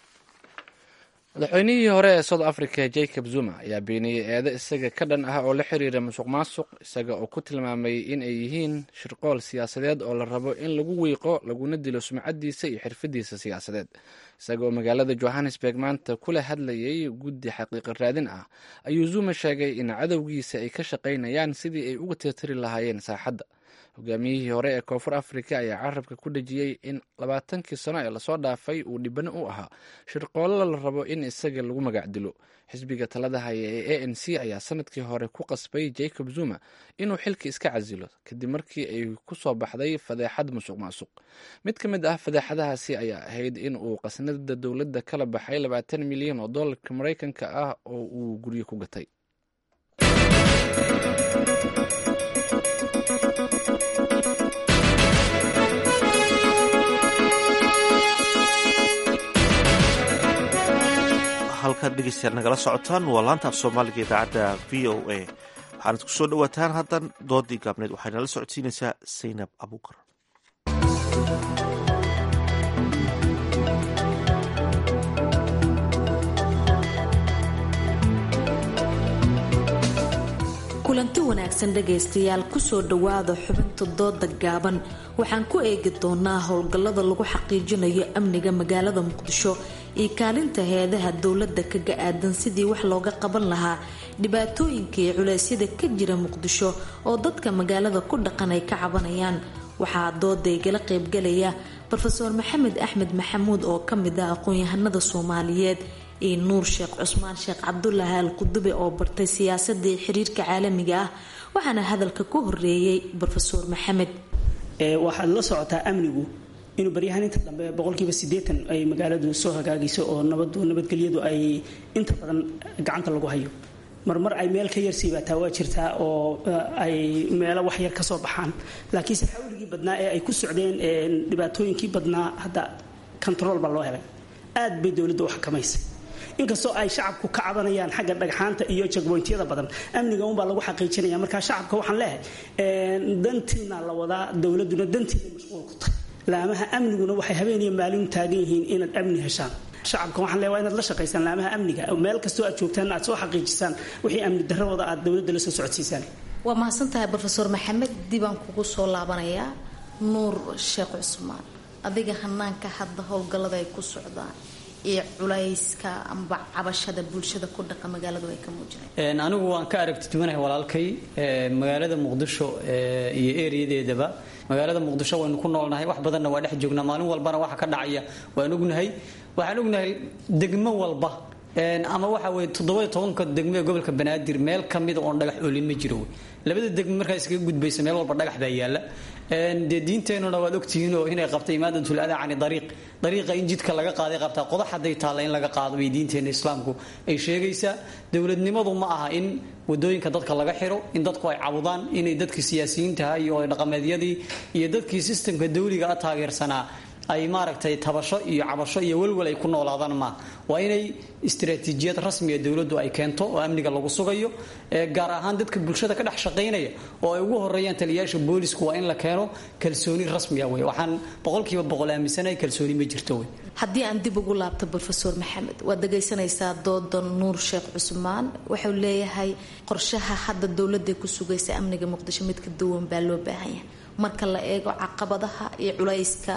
madaxweynihii hore ee south africa jacob zuma ayaa beeniyey eedo isaga ka dhan ah oo la xiriira musuq maasuq isaga oo ku tilmaamay in ay yihiin shirqool siyaasadeed oo la rabo in lagu wiiqo laguna dilo sumcadiisa iyo xirfadiisa siyaasadeed isaga oo magaalada johannesburg maanta kula hadlayay guddi xaqiiqa raadin ah ayuu zuma sheegay in cadowgiisa ay ka shaqaynayaan sidii ay uga tirtiri lahaayeen saaxadda hogaamiyihii hore ee koonfur africa ayaa carabka ku dhejiyey in labaatankii sano ee lasoo dhaafay uu dhibano u ahaa shirqoollo la rabo in isaga lagu magac dilo xisbiga talada haya ee a n c ayaa sanadkii hore ku qasbay jacob zuma inuu xilka iska casilo kadib markii ay ku soo baxday fadeexad musuq maasuq mid ka mid ah fadeexadahaasi ayaa ahayd in uu qasnada dowladda kala baxay labaatan milyan oo dollarka maraykanka ah oo uu guryo ku gatay halkaad dhegeystayaal nagala socotaan waa laanta af soomaaliga idaacadda v o a waxaanad ku soo dhowaataan haddan doodii gaabneed waxayna la socodsiinaysaa saynab abuukar kulanti wanaagsan dhegaystayaal kusoo dhowaada xubinta dooda gaaban waxaan ku eegi doonaa howlgallada lagu xaqiijinayo amniga magaalada muqdisho iyo kaalinta heedaha dowladda kaga aadan sidii wax looga qaban lahaa dhibaatooyinka iyo culeysyada ka jira muqdisho oo dadka magaalada ku dhaqan ay ka cabanayaan waxaa dooda igala qaybgalaya rofeor maxamed axmed maxamuud oo kamid ah aqoon-yahanada soomaaliyeed iyo nuur sheekh cusmaan sheekh cabdulaahi al qudube oo bartay siyaasadda iyo xiriirka caalamiga ah waxaana hadalka ku horeeyey rofeor maxamed waxaad la socotaa amnigu inuu baryahaan inta dambe boqolkiiba sideetan ay magaaladu soo hagaagayso oo nabadu nabadgelyadu ay inta badan gacanta lagu hayo marmar ay meel ka yarsiibaataa waa jirtaa oo ay meelo wax yar ka soo baxaan laakiinse xawligii badnaa ee ay ku socdeen dhibaatooyinkii badnaa hadda control baa loo helay aad bay dowladda u xakamaysay inkastoo ay shacabku ka cabanayaan xagga dhagxaanta iyo jagboyntyada badan amniga unbaa lagu xaqiijinaya marka shacabka waxaan leehay dantiina la wadaa dowladuna dantiina mashquul ku tahay laamaha amniguna waxay habeeniyo maalin taagan yihiin inaad amni heshaan shacabka waxaan leeyahay waa inaad la shaqaysaan laamaha amniga meel kastoo aad joogtaan aad soo xaqiijisaan wixii amni darradooda aad dowladda la soo socodsiisaan waa mahadsantahay rofeor maxamed dibaan kugu soo laabanayaa nuur sheekh cusmaan adiga hanaanka hadda howlgallada ay ku socdaan iyo culayska amba cabashada bulshada ku dhaqa magaaladu ay ka muujinay anigu waan ka aragti duwanahay walaalkay magaalada muqdisho iyo ereyadeedaba magaalada muqdisho waynu ku noolnahay wax badanna waa dhex joognaa maalin walbana waxa ka dhacaya waan ognahay waxaan ognahay degmo walba ama waxa weye toddobayo tobanka degmo ee gobolka banaadir meel kamida oon dhagax oolin ma jiro labada degmo markaa iskaga gudbaysa meel walba dhagax baa yaalla dee diinteenuna waad ogtihiin oo inay qabtay imaadatul adaa cani dariiq dariiqa in jidka laga qaaday qabtaa qodax hadday taalla in laga qaado bay diinteena islaamku ay sheegaysaa dowladnimadu ma aha in wadooyinka dadka laga xiro in dadku ay cabudaan inay dadkii siyaasiyiintaha iyo dhaqameedyadii iyo dadkii sistemka dawliga a taageersanaa ay maaragtay tabasho iyo cabasho iyo welwel ay ku noolaadaan ma waa inay istaraatiijiyad rasmiga dowladdu ay keento oo amniga lagu sugayo gaar ahaan dadka bulshada ka dhex shaqaynaya oo ay ugu horeeyaan taliyayaasha boolisku waa in la keeno kalsooni rasmiga wey waxaan boqolkiiba boqol aaminsanahay kalsooni ma jirto wey haddii aan dib ugu laabto rofeor maxamed waad dhagaysanaysaa dooda nuur sheekh cusmaan wuxuu leeyahay qorshaha hadda dowladda ku sugaysa amniga muqdisho mid ka duwan baa loo baahan yahay marka la eego caqabadaha iyo culayska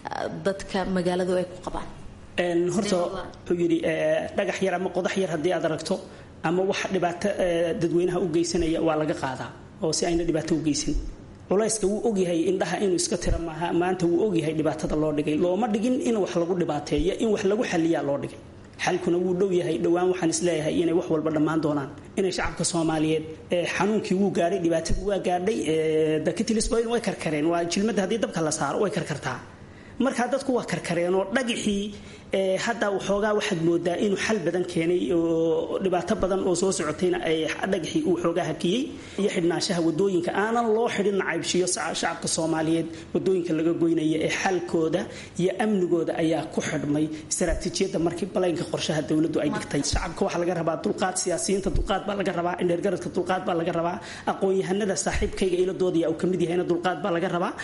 dadka magaaladu ay ku qabaan horta wuxuu yidhi dhagax yar ama qodax yar haddii aad aragto ama wax dhibaato dadweynaha u geysanaya waa laga qaadaa oo si ayna dhibaato u geysan culayska wuu ogyahay indhaha inuu iska tira maaha maanta wuu ogyahay dhibaatada loo dhigay looma dhigin in wax lagu dhibaateeyo in wax lagu xaliyaa loo dhigay xalkuna wuu dhow yahay dhowaan waxaan isleeyahay inay wax walba dhammaan doonaan inay shacabka soomaaliyeed xanuunkii wuu gaadhay dhibaatadii waa gaadhay dakitilisboyn way karkareen waa jilmada haddii dabka la saaro way karkartaa markaa dadku waa karkareen oo dhagixii hadda waxoogaa waxaad moodaa inuu xal badan keenay oo dhibaato badan oo soo socotayna ay dhagixii uu xoogaa hakiyey iyo xidhnaanshaha wadooyinka aanan loo xidhin nacaybshiyo shacabka soomaaliyeed wadooyinka laga goynaya ee xalkooda iyo amnigooda ayaa ku xidhmay istaraatiijiyadda markii balaynka qorshaha dowladdu ay dhigtay shacabka waxaa laga rabaa dulqaad siyaasiyiinta dulqaad baa laga rabaa indheergaradka dulqaad baa laga rabaa aqoon-yahanada saaxiibkayga iladoodaya uu kamid yahayna dulqaad baa laga rabaa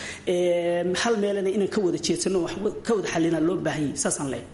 hal meelena inaan ka wada jeedsano wax ka wada xalina loo baahanyay saasaan leeyahay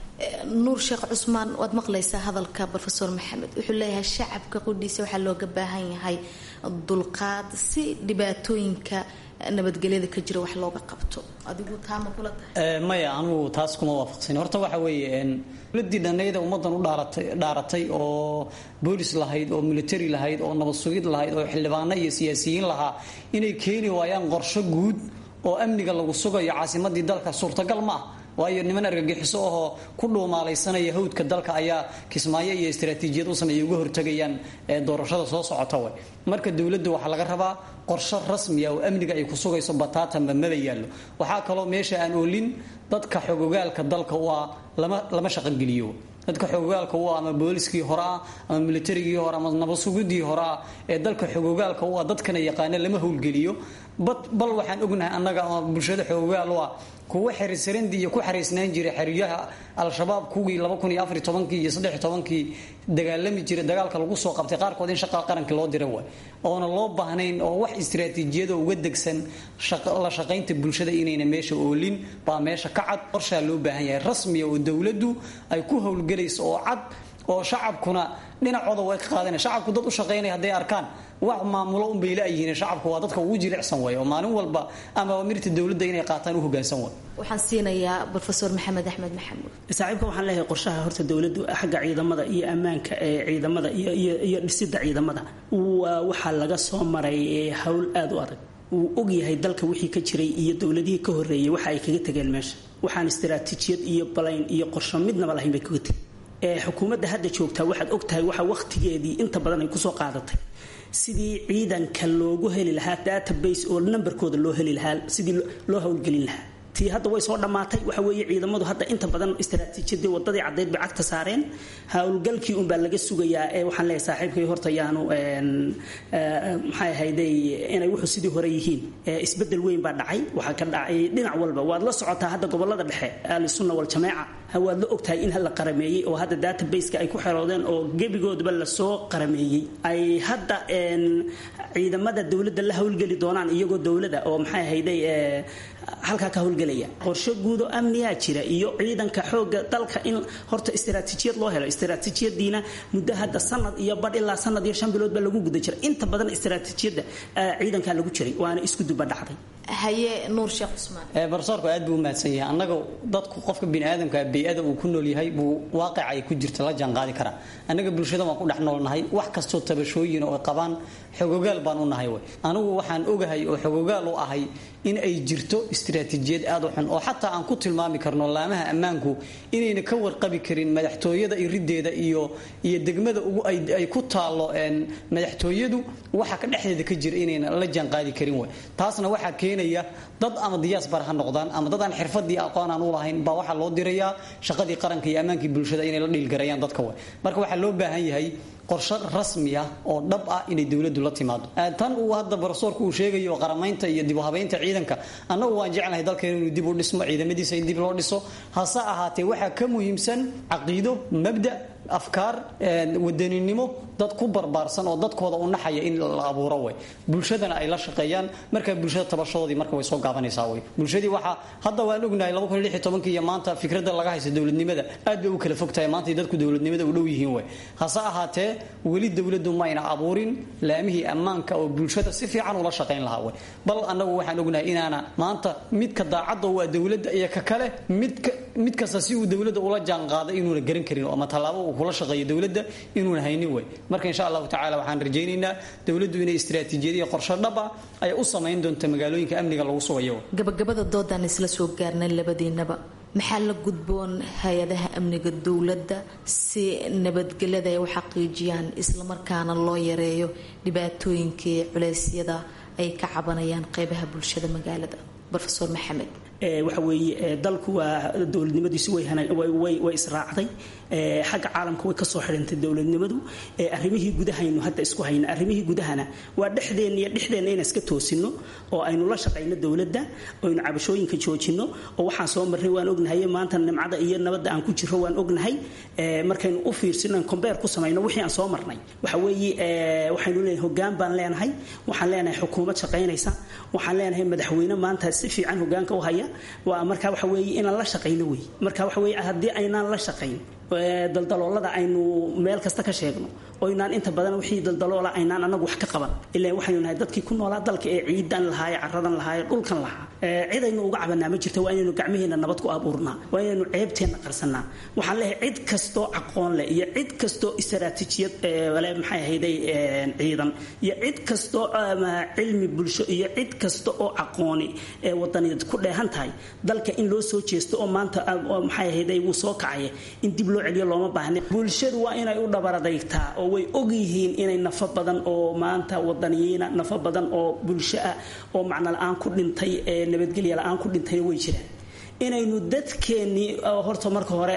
nuur sheekh cusmaan waad maqlaysaa hadalka rofeor maxamed wuxuu leeyahay shacabka qudhiisa waxaa looga baahan yahay dulqaad si dhibaatooyinka nabadgelyada ka jira wax looga qabto adigu taama kula tahay maya anugu taas kuma waafaqsan horta waxa weeye dowladii dhanayda ummadan u dhaaratay dhaaratay oo boolis lahayd oo military lahayd oo nabad sugid lahayd oo xildhibaano iyo siyaasiyiin lahaa inay keeni waayaan qorsho guud oo amniga lagu sugayo caasimadii dalka suurtagal ma ah waayo niman argagixiso ahoo ku dhuumaalaysanaya hawdka dalka ayaa kismaayo iyo istaraatiijiyad u sameeya uga hortagayaan doorashada soo socota way marka dowladda waxaa laga rabaa qorsho rasmiya oo amniga ay ku sugayso bataatanba maba yaallo waxaa kaloo meesha aan oolin dadka xogogaalka dalka waa lama lama shaqogeliyo dadka xogogaalka u ah ama booliskii hore ah ama militarigii hore ama nabadsugidii hore ah ee dalka xogogaalka u ah dadkana yaqaana lama howlgeliyo bal waxaan ognahay annaga ama bulshada xogogaal u ah kuwa xerisarandi iyo ku xariisnaan jiray xeryaha al-shabaab kuwii kii iyo kii dagaalami jiray dagaalka lagu soo qabtay qaarkood in shaqa qaranka loo dira way oona loo baahnayn oo wax istaraatiijiyada uga degsan la shaqaynta bulshada inayna meesha oolin baa meesha ka cad qorshaa loo baahan yahay rasmiya oo dowladdu ay ku howlgelayso oo cad oo shacabkuna dhinacooda way ka qaadana shacabku dad u shaqaynaya hadday arkaan wax maamulo unbay la-yihiin shacabku waa dadka ugu jilicsan way oo maalin walba ama mirta dowladda inay qaataan u hogaansan way waxaan siinayaa rofeor maxamed axmed maxamuud saaxiibka waxaan leeyahay qorshaha horta dowladdu xagga ciidamada iyo ammaanka ee ciidamada iyo dhisida ciidamada waxaa laga soo maray howl aada u adag wuu ogyahay dalka wixii ka jiray iyo dowladihii ka horeeyay waxa ay kaga tegeen meesha waxaan istaraatiijiyad iyo balayn iyo qorsho midnaba lahayn bay kaga tegeen xukuumadda hadda joogtaa waxaad ogtahay waxa wakhtigeedii inta badan ay kusoo qaadatay sidii ciidanka loogu heli lahaa database oo nambarkooda loo heli lahaa sidii loo howlgelin lahaa tii hadda way soo dhammaatay waxa weeye ciidamadu hadda inta badan istaraatiijiyadii wadadii caddeyd bay cagta saareen howlgalkii unbaa laga sugayaa ee waxaan leeyahay saaxiibkay horta yaanu maxay ahayday inay wuxuu sidii hore yihiin isbedel weyn baa dhacay waxaa ka dhacay dhinac walba waad la socotaa hadda gobolada dhexe ahlusunna waljamaaca waad la ogtahay in la qarameeyey oo hadda databaseka ay ku xeroodeen oo gebigoodaba lasoo qarameeyey ay hadda ciidamada dowladda la howlgeli doonaan iyagoo dowlada oo maxay ahayday halkaa ka howlgelaya qorshe guudo amniyaa jira iyo ciidanka xooga dalka in horta istaraatiijiyad loo helo istaraatiijiyadiina muddo hadda sanad iyo badh ilaa sanad iyo shan bilood baa lagu guda jira inta badan istaraatiijiyadda ciidankaa lagu jiray waana isku duba dhacday haye nuur sheekh cusmaan barsoorku aad buu u mahadsan yahay annaga dadku qofka biniaadamka bey-ada uu ku nool yahay buu waaqica ay ku jirta la jaanqaadi karaa annaga bulshada waan ku dhex noolnahay wax kastoo tabashooyin oo qabaan xogogaal baan u nahay way anigu waxaan ogahay oo xogogaal u ahay in ay jirto istaraatiijiyad aad u xun oo xataa aan ku tilmaami karno laamaha ammaanku inayna ka warqabi karin madaxtooyada irideeda iyo iyo degmada ugu ay ku taalo madaxtooyadu waxa ka dhexdeeda ka jira inayna la jaanqaadi karin way taasna waxaa keenaya shaqaynaya dad ama diyaasbar ha noqdaan ama dad aan xirfadii aqoon aan u lahayn baa waxaa loo dirayaa shaqadii qaranka iyo ammaankii bulshada inay la dhiilgarayaan dadka way marka waxaa loo baahan yahay qorshe rasmi ah oo dhab ah inay dowladdu la timaado tan uu hadda barsoorku uu sheegayo qaramaynta iyo dib u habaynta ciidanka annagu waan jeclahay dalkeena inuu dib u dhismo ciidamadiisa in dib loo dhiso hase ahaatee waxaa ka muhiimsan caqiido mabda afkaar wadaninimo dad ku barbaarsan oo dadkooda u naxaya in la abuuro way bulshadana ay la shaqeeyaan marka bulshada tabashadoodii marka way soo gaabanaysaa way bulshadii waxaa hadda waan ognahay iyo maanta fikradda laga haysta dowladnimada aad bay u kala fogtahay maanta dadku dowladnimada u dhow yihiin way hase ahaatee weli dowladdu mayna abuurin laamihii ammaanka oo bulshada si fiican ula shaqayn lahaa way bal annagu waxaan ognahay inaana maanta midka daacadda waa dowladda iyo ka kale midka mid kasta si uu dowladda ula jaanqaaday inuuna garan karin ama tallaabo uu kula shaqeeyo dowladda inuuna haynin way marka insha allahu tacala waxaan rajaynaynaa dowladdu inay istiraatiijiyad iyo qorshe dhab ah ay u samayn doonto magaalooyinka amniga lagu sugayo gabagabada doodaan isla soo gaarnay labadiinaba maxaa la gudboon hay-adaha amniga dowladda si nabadgelyada ay u xaqiijiyaan islamarkaana loo yareeyo dhibaatooyinkii culeysyada ay ka cabanayaan qeybaha bulshada magaalada rofeor maxamed waxa weeye dalku waa dowladnimadiisu way israacday xagga caalamka way kasoo xidhantay dowladnimadu arrimihii gudahaynu hadda isku hayna arrimihii gudahana waa dhexdeenna iyo dhexdeenna inaan iska toosino oo aynu la shaqayno dowladda oynu cabashooyinka joojino oo waxaan soo marnay waan ognahay maanta nimcada iyo nabadda aan ku jiro waan ognahay markaynu u fiirsino kombeer ku samayno wixii aan soo marnay waxa weeye waxaynu leenahay hogaan baan leenahay waxaan leenahay xukuumad shaqaynaysa waxaan leenahay madaxweyne maanta si fiican hogaanka u haya waa marka waxa weeye inaan la shaqayno wey marka waxa weeye haddii aynaan la shaqayn daldaloolada aynu meel kasta ka sheegno oo inaan inta badan wixii daldaloola aynaan anagu wax ka qaban ilaa waxaynu nahay dadkii ku noolaa dalka ee ciidan lahaaye caradan lahaaye dhulkan lahaa cid aynu uga cabanaa ma jirta waa inaynu gacmaheena nabad ku abuurnaa waa inaynu ceebteenna qarsanaa waxaan leeyahay cid kastoo aqoon leh iyo cid kastoo istaraatiijiyad le maxay ahayday ciidan iyo cid kastoo cilmi bulsho iyo cid kasta oo aqooni ee wadaniyaed ku dheehan tahay dalka in loo soo jeesto oo maanta maxay ahayday wuu soo kacaya in dib loo celiyo looma baahna bulshadu waa inay u dhabaradaygtaa oo way og yihiin inay nafo badan oo maanta wadaniyiina nafo badan oo bulsho ah oo macno la-aan ku dhintay ee nabadgelya la-aan ku dhintayna way jiraan inaynu dadkeennii horta marka hore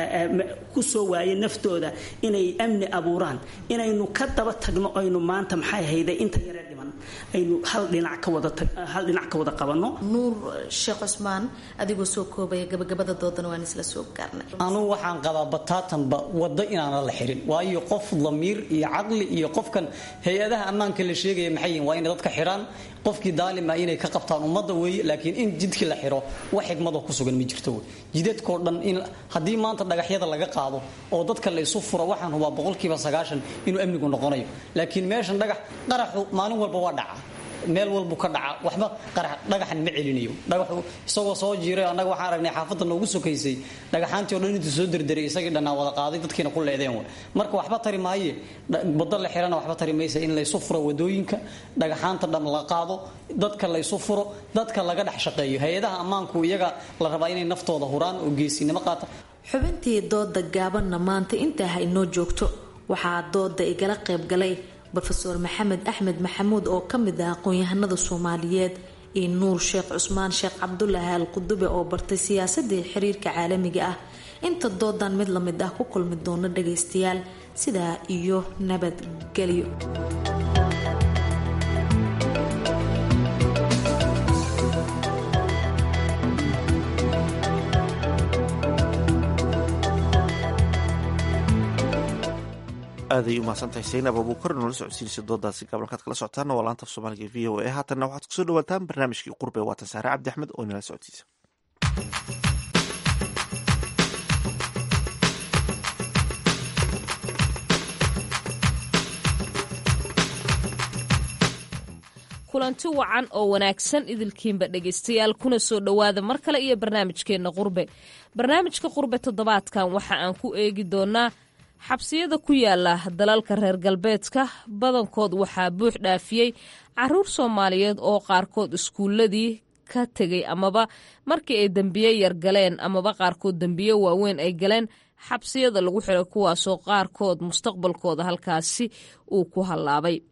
ku soo waaye naftooda inay amni abuuraan inaynu ka daba tagno aynu maanta maxay hayday inta yaree dhiman aynu hal dhinac ka wada hal dhinac ka wada qabanno nuur sheekh cusmaan adigoo soo koobaya gabagabada doodana waan isla soo gaarnay anugu waxaan qabaa bataatanba waddo inaana la xirin waayo qof damiir iyo caqli iyo qofkan hay-adaha ammaanka la sheegaya maxay yihin waa inay dadka xidhaan qofkii daalim ah inay ka qabtaan ummadda weeye laakiin in jidkii la xiro wax xigmadoo ku sugan ma jirto wey jidadkoo dhan in haddii maanta dhagaxyada laga qaado oo dadka la isu furo waxaan hubaa boqolkiiba sagaashan inuu amnigu noqonayo laakiin meeshan dhagax qaraxu maalin walba waa dhaca meel walbu ka dhaca waxba dhagaxan ma celinayo dhagaxu isagoo soo jiiray annaga waxaan aragnay xaafadda noogu sokaysay dhagaxaantii o dhan intuu soo derderay isagii dhannaa wada qaaday dadkiina ku leedeen w marka waxba tari maaye waddo la xirana waxba tari maysa in laysu furo wadooyinka dhagaxaanta dham la qaado dadka laysu furo dadka laga dhex shaqeeyo hay-adaha ammaanku iyaga la rabaa inay naftooda huraan oo geesinimo qaata xubintii dooda gaabanna maanta intaa ha inoo joogto waxaa dooda igala qaybgalay rofeor maxamed axmed maxamuud oo ka mid ah aqoon-yahanada soomaaliyeed iyo nuur sheekh cusmaan sheekh cabdulaahi al qudube oo bartay siyaasadii xiriirka caalamiga ah inta doodan mid lamid ah ku kulmi doono dhagaystayaal sidaa iyo nabadgelyo aaday umahadsantahay saynab abuukar noola socodsiinaysa doodaasi gabalkaad kala socotaana waa laanta af soomaaliga v o a haatanna waxaad kusoo dhawaataan barnaamijkii qurbe waatan saare cabdi axmed oo inala socodsiisa kulanti wacan oo wanaagsan idilkiinba dhegaystayaal kuna soo dhowaada mar kale iyo barnaamijkeenna qurbe barnaamijka qurbe toddobaadkan waxa aan ku eegi doonaa xabsiyada ku yaala dalalka reer galbeedka badankood waxaa buux dhaafiyey caruur soomaaliyeed oo qaarkood iskuuladii ka tegay amaba markii ay dembiye yar galeen amaba qaarkood dembiye waaweyn ay galeen xabsiyada lagu xiray kuwaasoo qaarkood mustaqbalkooda halkaasi uu ku hallaabay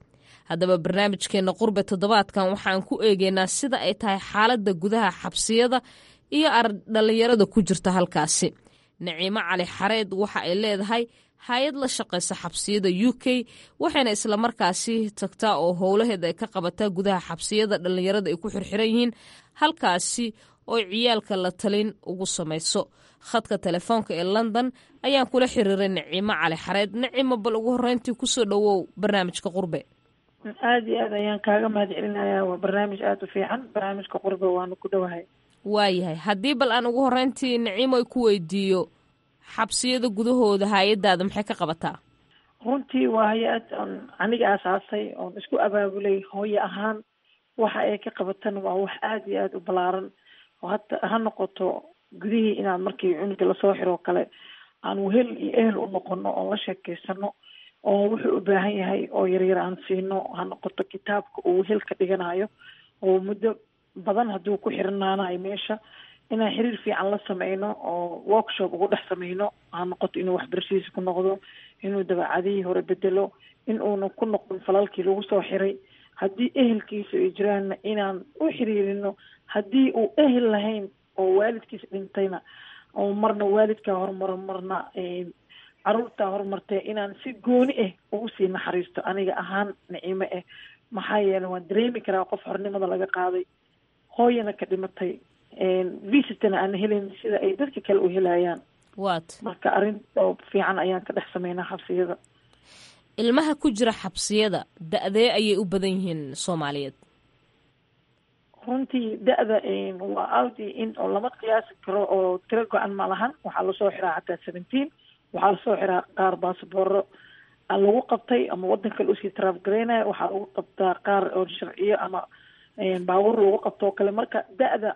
haddaba barnaamijkeena qurbe toddobaadkan waxaan ku eegeynaa sida ay tahay xaaladda gudaha xabsiyada iyo dhalinyarada ku jirta halkaasi naciimo cali xareed waxa ay leedahay hay-ad la shaqaysa xabsiyada u k waxayna islamarkaasi tagtaa oo howlaheeda ay ka qabataa gudaha xabsiyada dhallinyarada ay ku xirxiran yihiin halkaasi oo ciyaalka la talin ugu samayso khadka telefoonka ee london ayaan kula xiriiray naciimo cali xareed naciimo bal ugu horeyntii kusoo dhowow barnaamijka qurbe aada iyo aad ayaan kaaga mahad celinayaa waa barnaamij aada u fiican barnaamijka qurbe waanu ku dhowahay waayahay haddii bal aan ugu horeyntii naciimo ay ku weydiiyo xabsiyada gudahooda hay-adaada maxay ka qabataa runtii waa hay-ad oon aniga aasaasay oon isku abaabulay hooyo ahaan waxa ay ka qabatan waa wax aada iyo aada u ballaaran oo hata ha noqoto gudihii inaad markii cunuga lasoo xiroo kale aan wehel iyo ehel u noqono oon la sheekeysano oo wuxuu u baahan yahay oo yaryar aan siino ha noqoto kitaabka uu wehel ka dhiganayo oo muddo badan hadduu ku xirnaanayo meesha inaan xiriir fiican la sameyno oo workshop ugu dhex sameyno ha noqoto inuu waxbarashadiisa ku noqdo inuu dabeecadihii hore bedelo in uuna ku noqdon falalkii lagu soo xiray haddii ehelkiisa ay jiraanna inaan u xiriirino haddii uu ehel lahayn oo waalidkiisa dhintayna oo marna waalidkaa horumaro marna caruurtaa horumartee inaan si gooni ah ugu sii naxariisto aniga ahaan nicimo ah maxaa yeele waan dareemi karaa qof xornimada laga qaaday hooyana ka dhimatay visitana aan helayn sida ay dadka kale u helayaan wat marka arrin oo fiican ayaan ka dhex sameynaa xabsiyada ilmaha ku jira xabsiyada da-dee ayay u badan yihiin soomaaliyeed runtii da-da waa audi in oo lama qiyaasi karo oo tiro go-an ma lahan waxaa lasoo xiraa xataa seventeen waxaa lasoo xiraa qaar baasbooro lagu qabtay ama waddan kale usii taraafgaraynaya waxaa lagu qabtaa qaar oo sharciyo ama baabuur lagu qabto oo kale marka da-da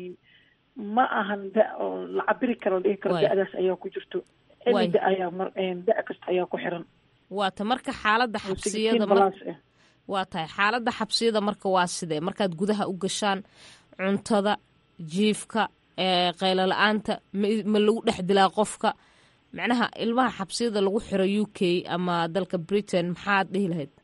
ma ahan da oo la cabiri karo la dhihi karo da-daas ayaa ku jirto any da ayaa da- kasta ayaa ku xiran waata marka xaaladda xabsiyada waa tahay xaaladda xabsiyada marka waa sidee markaad gudaha u gashaan cuntada jiifka qaylo la-aanta ma lagu dhex dilaa qofka macnaha ilmaha xabsiyada lagu xiro u k ama dalka britain maxaad dhihi lahayd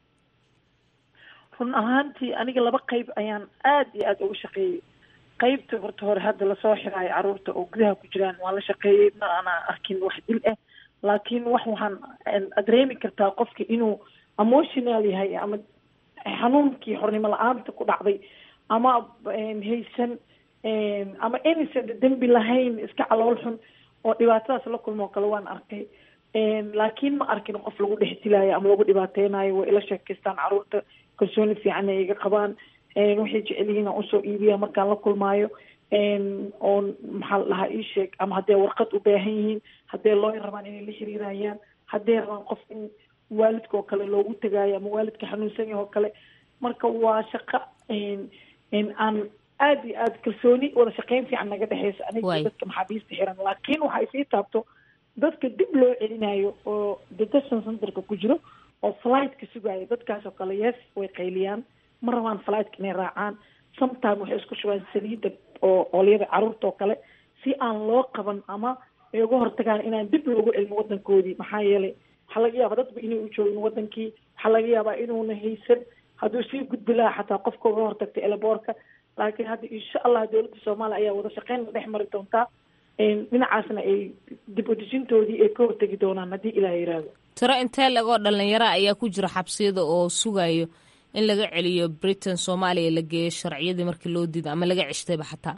run ahaantii aniga laba qeyb ayaan aada iyo aada uga shaqeeyey qeybta horta hore hadda lasoo xiraayo caruurta oo gudaha ku jiraan waan la shaqeeyey ma aanaa arkin wax dil ah laakiin wax waxaan dareemi kartaa qofka inuu emotional yahay ama xanuunkii xornimo la-aanta ku dhacday ama haysan ama innocent dembi lahayn iska calool xun oo dhibaatadaas la kulmo o kale waan arkay laakiin ma arkin qof lagu dhex dilaayo ama lagu dhibaateynayo way ila sheekeystaan caruurta kalsooni fiican ay iga qabaan waxay jecel yihiin aan usoo iibiya markaan la kulmaayo oo maxaa la dhahaa ii sheeg ama hadday warqad u baahan yihiin hadday looy rabaan inay la xiriirayaan hadday rabaan qof in waalidka oo kale loogu tagaayo ama waalidka xanuunsan yahay oo kale marka waa shaqo aan aada iyo aada kalsooni wada shaqeyn fiican naga dhexeysa aniga dadka maxaabiista xiran laakiin waxa ay sii taabto dadka dib loo celinayo oo detention centerka ku jiro oo flightka sugaayo dadkaas oo kale yes way qayliyaan ma rabaan flightka inay raacaan sometime waxay isku shubaan saliidda oo oolyada caruurta oo kale si aan loo qaban ama ay uga hortagaan inaan dib loogu celin wadankoodii maxaa yeelay waxaa laga yaabaa dadba inay u joogin wadankii waxaa laga yaabaa inuuna haysan hadduu sii gudbi lahaa xataa qofka uga hortagtay elaboorka laakiin hadda insha allah dowladda soomaaliya ayaa wada shaqeyn la dhex mari doontaa dhinacaasna ay dib udejintoodii ay ka hortegi doonaan haddii ilaah yiraahdo tiro intee legoo dhalinyaro ayaa ku jira xabsiyada oo sugayo in laga celiyo britain soomaaliya la geeyo sharciyadii markii loo diido ama laga ceshtayba xataa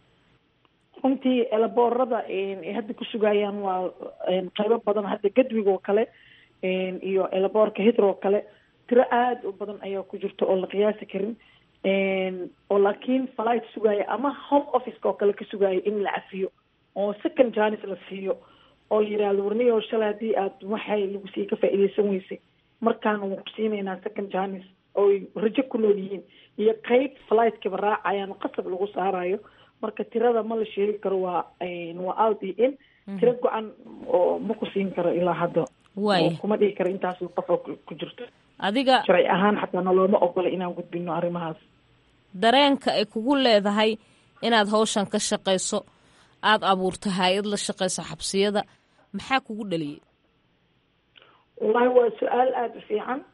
runtii elaboorada ay hadda ku sugayaan waa qaybo badan hadda gadwiga oo kale iyo elaboorka hitro oo kale tiro aada u badan ayaa ku jirta oo la qiyaasi karin oo laakiin flight sugaayo ama home officeka oo kale ka sugaayo in la cafiyo oo second janis la siiyo oo la yidhahdo warniyo shalay haddii aad waxay lagu sii ka faa'iideysan weysay markaana waan ku siinaynaa second janis ooy rajo ku nool yihiin iyo qeyb flightkaba raacayaan qasab lagu saarayo marka tirada ma la sheegi karo waa waa out iyo in tiro go-an oo ma ku siin karo ilaa hadda waaya kuma dhihi karo intaas qof oo ku jirto adiga sharci ahaan xataa nolooma ogola inaan gudbino arrimahaas dareenka ay kugu leedahay inaad hawshan ka shaqayso aada abuurto hay-ad la shaqayso xabsiyada maxaa kugu dhaliyay wallahi waa su-aal aada u fiican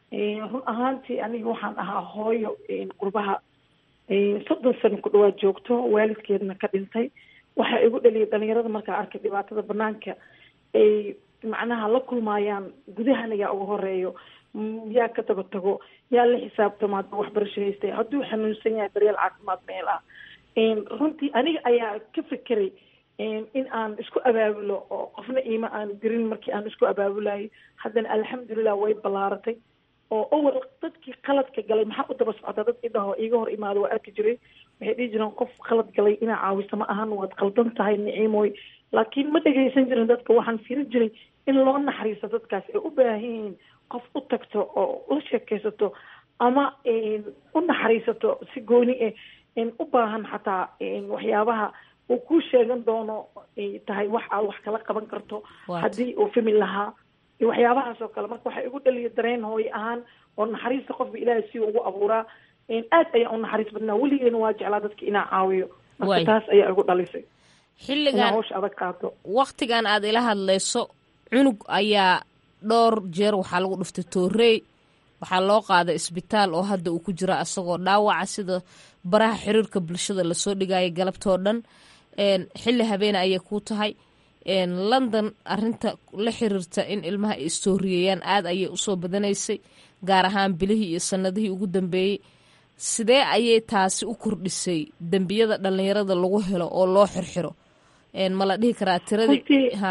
run ahaantii aniga waxaan ahaa hooyo qurbaha soddon sano ku dhawaad joogto waalidkeedna ka dhintay waxaa igu dhaliyay dhalinyarada markaa arkay dhibaatada banaanka ay macnaha la kulmaayaan gudahana yaa uga horeeyo yaa ka daba tago yaa la xisaabtama hadduu waxbarasho haystay hadduu xanuunsan yahay daryeel caafimaad meel ah runtii aniga ayaa ka fekeray in aan isku abaabulo oo qofna iima aan dirin markii aan isku abaabulayay haddana alxamdulilah way ballaaratay oo awal dadkii qaladka galay maxaa u daba socotaa dad idhaho iiga hor imaado waa arki jiray waxay dhihi jireen qof qalad galay inaa caawiso ma ahan waad qaldan tahay niciimoy laakiin ma dhegaysan jirin dadka waxaan firin jiray in loo naxariiso dadkaas ay u baahan yihiin qof u tagto oo la sheekaysato ama u naxariisato si gooni eh u baahan xataa waxyaabaha uu kuu sheegan doono tahay wax aad wax kala qaban karto haddii uu fimi lahaa iyo waxyaabahaas oo kale marka waxaa igu dhaliya dareen hooye ahaan oo naxariista qofka ilaahay si ugu abuuraa aad ayaa u naxariis badnaa weligeena waa jeclaa dadka inaa caawiyo marka taas ayaa igu dhalisay xilligan hawsha adag qaato waktigan aad ila hadlayso cunug ayaa dhowr jeer waxaa lagu dhuftay toorey waxaa loo qaaday isbitaal oo hadda uu ku jira asagoo dhaawaca sida baraha xiriirka bulshada lasoo dhigaya galabtoo dhan xilli habeene ayay ku tahay london arinta la xiriirta in ilmaha ay istooriyayaan aada ayay usoo badanaysay gaar ahaan bilihii iyo sanadihii ugu dambeeyey sidee ayay taasi u kordhisay dembiyada dhalinyarada lagu helo oo loo xirxiro ma la dhihi karaa tiradii ha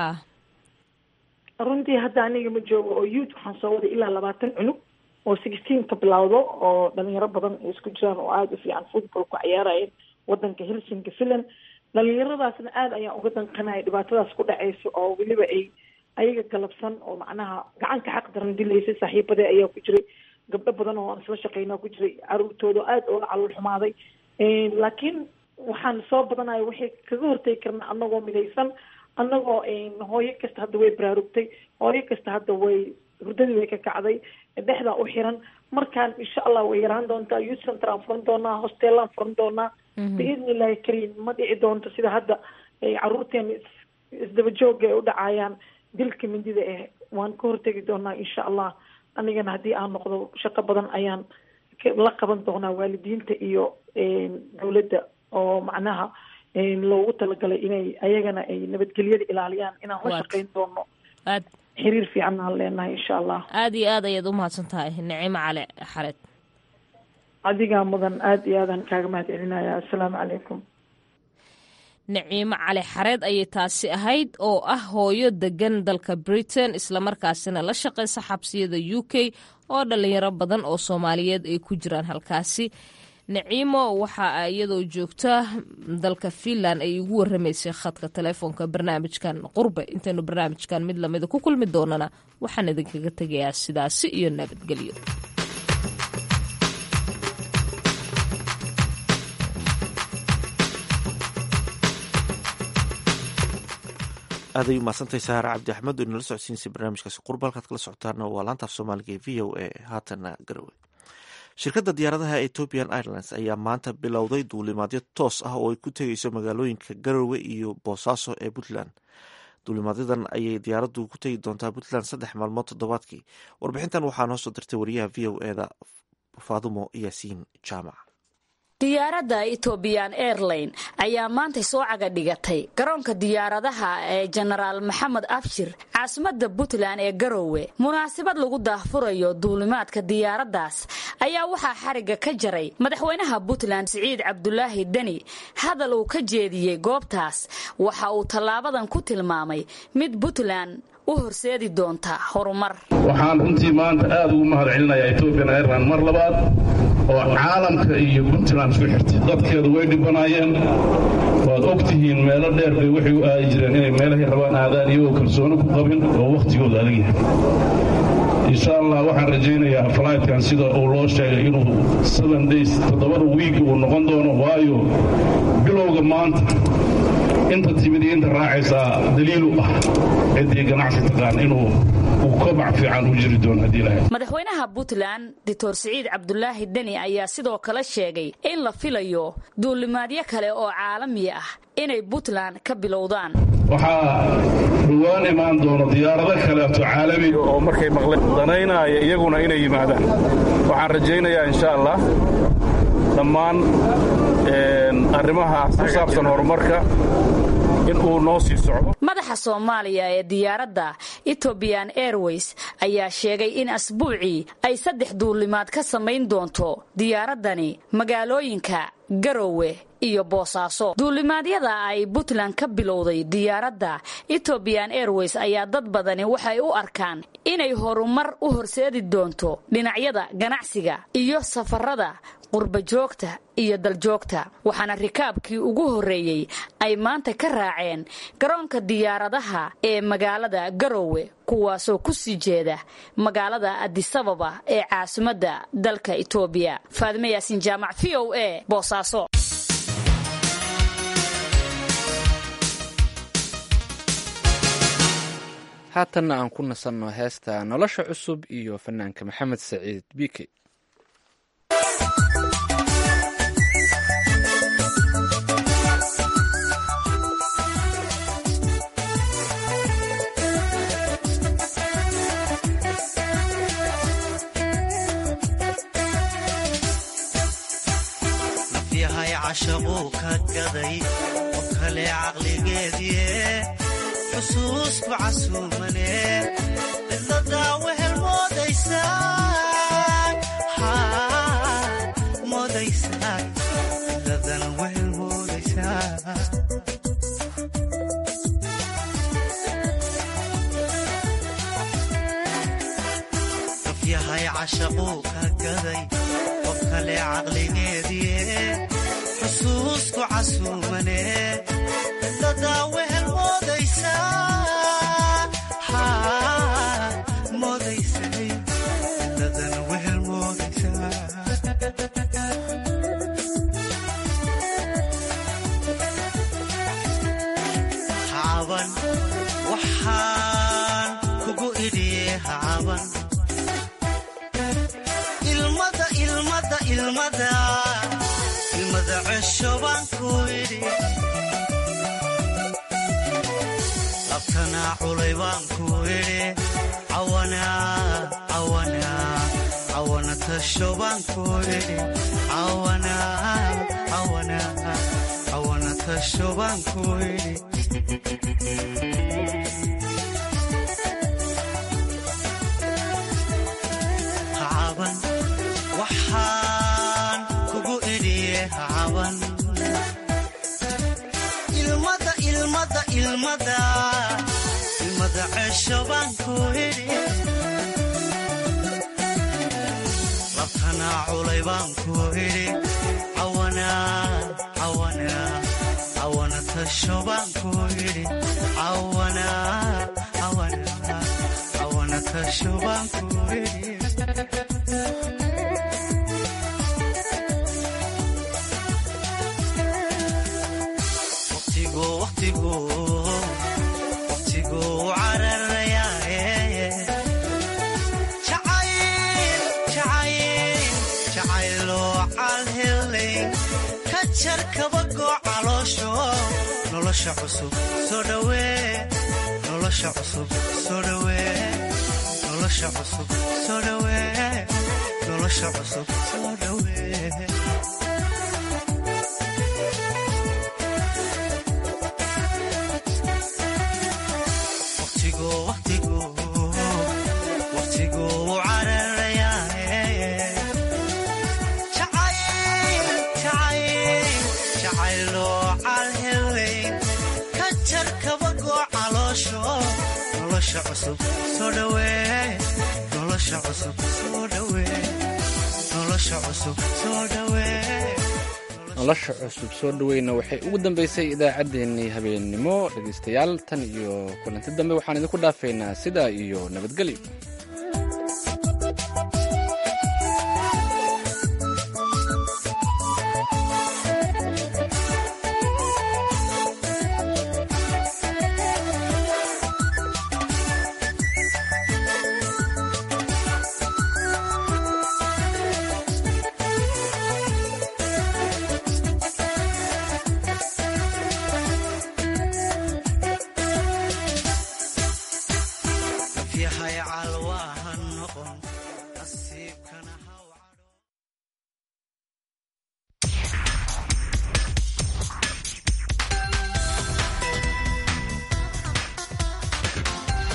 runtii hadda aniga ma joogo oo youth waxaan soo waday ilaa labaatan cunug oo sixteen ka bilowdo oo dhalinyaro badan ay isku jiraan oo aada u fiican football ku ciyaarayeen wadanka helsinki finland dhalinyaradaasna aada ayaan uga danqanaya dhibaatadaas ku dhacaysa oo weliba ay ayaga galabsan oo macnaha gacanka xaq daran dilaysay saaxiibadee ayaa ku jiray gabdho badan oo aan isla shaqeynaa ku jiray caruurtooda aada oola calool xumaaday laakiin waxaan soo badanaya waxay kaga hortegi karnaa anagoo midaysan anagoo hooyo kasta hadda way baraarugtay hooyo kasta hadda way hurdadii way ka kacday dhexdaa u xiran markaan insha allah way yaraan doontaa youth center aan furan doonaa hosteelaan furan doonaa biidni illahi kariim ma dhici doonto sida hadda caruurteena isdaba jooga ay u dhacayaan dilka mindida eh waan ka hortegi doonaa insha allah anigana haddii aan noqdo shaqo badan ayaan la qaban doonaa waalidiinta iyo dowladda oo macnaha loogu talagalay inay ayagana ay nabadgelyada ilaaliyaan inaan la shaqeyn doono xiriir fiican aan leenahay insha allah aada iyo aad ayaad umahadsan tahay nicimo cali xareed adigaa mudan aada iyo aadaan kaaga mahad celinaya assalaamu calaykum naciimo cali xareed ayay taasi ahayd oo ah hooyo degan dalka britain islamarkaasina la shaqeysa xabsiyada u k oo dhalinyaro badan oo soomaaliyeed ay ku jiraan halkaasi naciimo waxa iyadoo joogta dalka finland ay ugu waramaysay khadka telefoonka barnaamijkan qurbe intaynu barnaamijkan mid lamida ku kulmi doonana waxaan idinkaga tegayaa sidaasi iyo nabadgelyo aaday umahadsantahay saare cabdi axmed oo inala socodsiinsay barnaamijkaasi qurba halkaad kala socotaana waa laantaaf soomaaliga ee v o a haatana garowe shirkadda diyaaradaha ethiopian airlines ayaa maanta bilowday duulimaadyo toos ah oo ay ku tegeyso magaalooyinka garowe iyo boosaaso ee puntland duulimaadyadan ayay diyaaraddu ku tegi doontaa puntland saddex maalmood toddobaadkii warbixintan waxaa noo soo dirtay wariyaha v o eda faadumo yaasiin jaamac diyaaradda ethoobiyan airline ayaa maantay soo caga dhigatay garoonka diyaaradaha ee jenaraal maxamed abshir caasimadda puntland ee garowe munaasabad lagu daahfurayo duulimaadka diyaaraddaas ayaa waxaa xarigga ka jaray madaxweynaha puntland siciid cabdulaahi deni hadal uu ka jeediyey goobtaas waxa uu tallaabadan ku tilmaamay mid puntland u horseedi doonta horumar waxaan runtii maanta aad ugu mahad celinayaa ethoobian airline mar labaad oo caalamka iyo puntland isku xirtay dadkeedu way dhibanaayeen waad og tihiin meelo dheer bay waxay u aadi jireen inay meelahay rabaan aadaan iyagoo kalsooni ku qabin oo wakhtigooda adag yahay insha allah waxaan rajaynayaa flightkan sida uu loo sheegay inuu seven days toddobada wiig uu noqon doono waayo bilowga maanta inta timid iyo inta raacaysaa daliil u ah ciddii ganacsi taqaan inuu uu kobac fiican u jiri doono haddii lahay madaxweynaha puntland doctor siciid cabdulaahi deni ayaa sidoo kale sheegay in la filayo duulimaadyo kale oo caalami ah inay puntland ka bilowdaan waxaa dhowaan imaan doono diyaarado kaleeto caalami oo markay maqleen danaynaya iyaguna inay yimaadaan waxaan rajaynayaa insha allah dhammaan arrimaha ku saabsan horumarka in uu noo sii socdo madaxa soomaaliya ee diyaaradda etobian airways ayaa sheegay in asbuucii ay saddex duulimaad ka samayn doonto diyaaraddani magaalooyinka garowe iyo boosaaso duulimaadyada ay puntland ka bilowday diyaaradda etobian airways ayaa dad badani waxay u arkaan inay horumar u horseedi doonto dhinacyada ganacsiga iyo safarada qurbajoogta iyo daljoogta waxaana rikaabkii ugu horreeyey ay maanta ka raaceen garoonka diyaaradaha ee magaalada garowe kuwaasoo ku sii jeeda magaalada adisababa ee caasimadda dalka etoobiya faadime yaasin jaamac v o a boosaaso haatanna aan ku nasanno heesta nolosha cusub iyo fanaanka maxamed saciid biike nafyahay cashaquu ka gaday qof kale caqligeediie xusuusku casuumane cidladaa wehel moodaysaa cidladan wehel moodaysaa nafyahay cashaquu ka gaday qof kale caqligeediie xusuusku casuumane cidladaa wehel moodaysaa moodaysay cidladan wehel moodaysaa hacaban waxaan kugu idhiye hacaban ilmada ilmada ilmada ilmada cesho baan ku idhi labtanaa culay baan ku idhi cawana tasho baan ku idhi cawana tasho baan ku idhi hacaban waxaan kugu idhiye hacaban ilmada ilmada ilmada ilmada cesho baan ku idhi labtanaa culay baan ku idhi cawana tasho baan ku idhi cawana tasho baan ku idhi waqtiguu cararayaaye jacayloo calhelay ka jar kabagoo caloosho nolosha cusub soo dhawee nolosha cusub soo dhawee nolosha cusub soo dhawee nolosha cusub soo dhawee nolosha cusub soo dhaweyna waxay ugu dambeysay idaacaddeenii habeennimo dhegaystayaal tan iyo kulanti dambe waxaan idinku dhaafaynaa sidaa iyo nabadgelyo yahay calwaaha noqon nasiibkana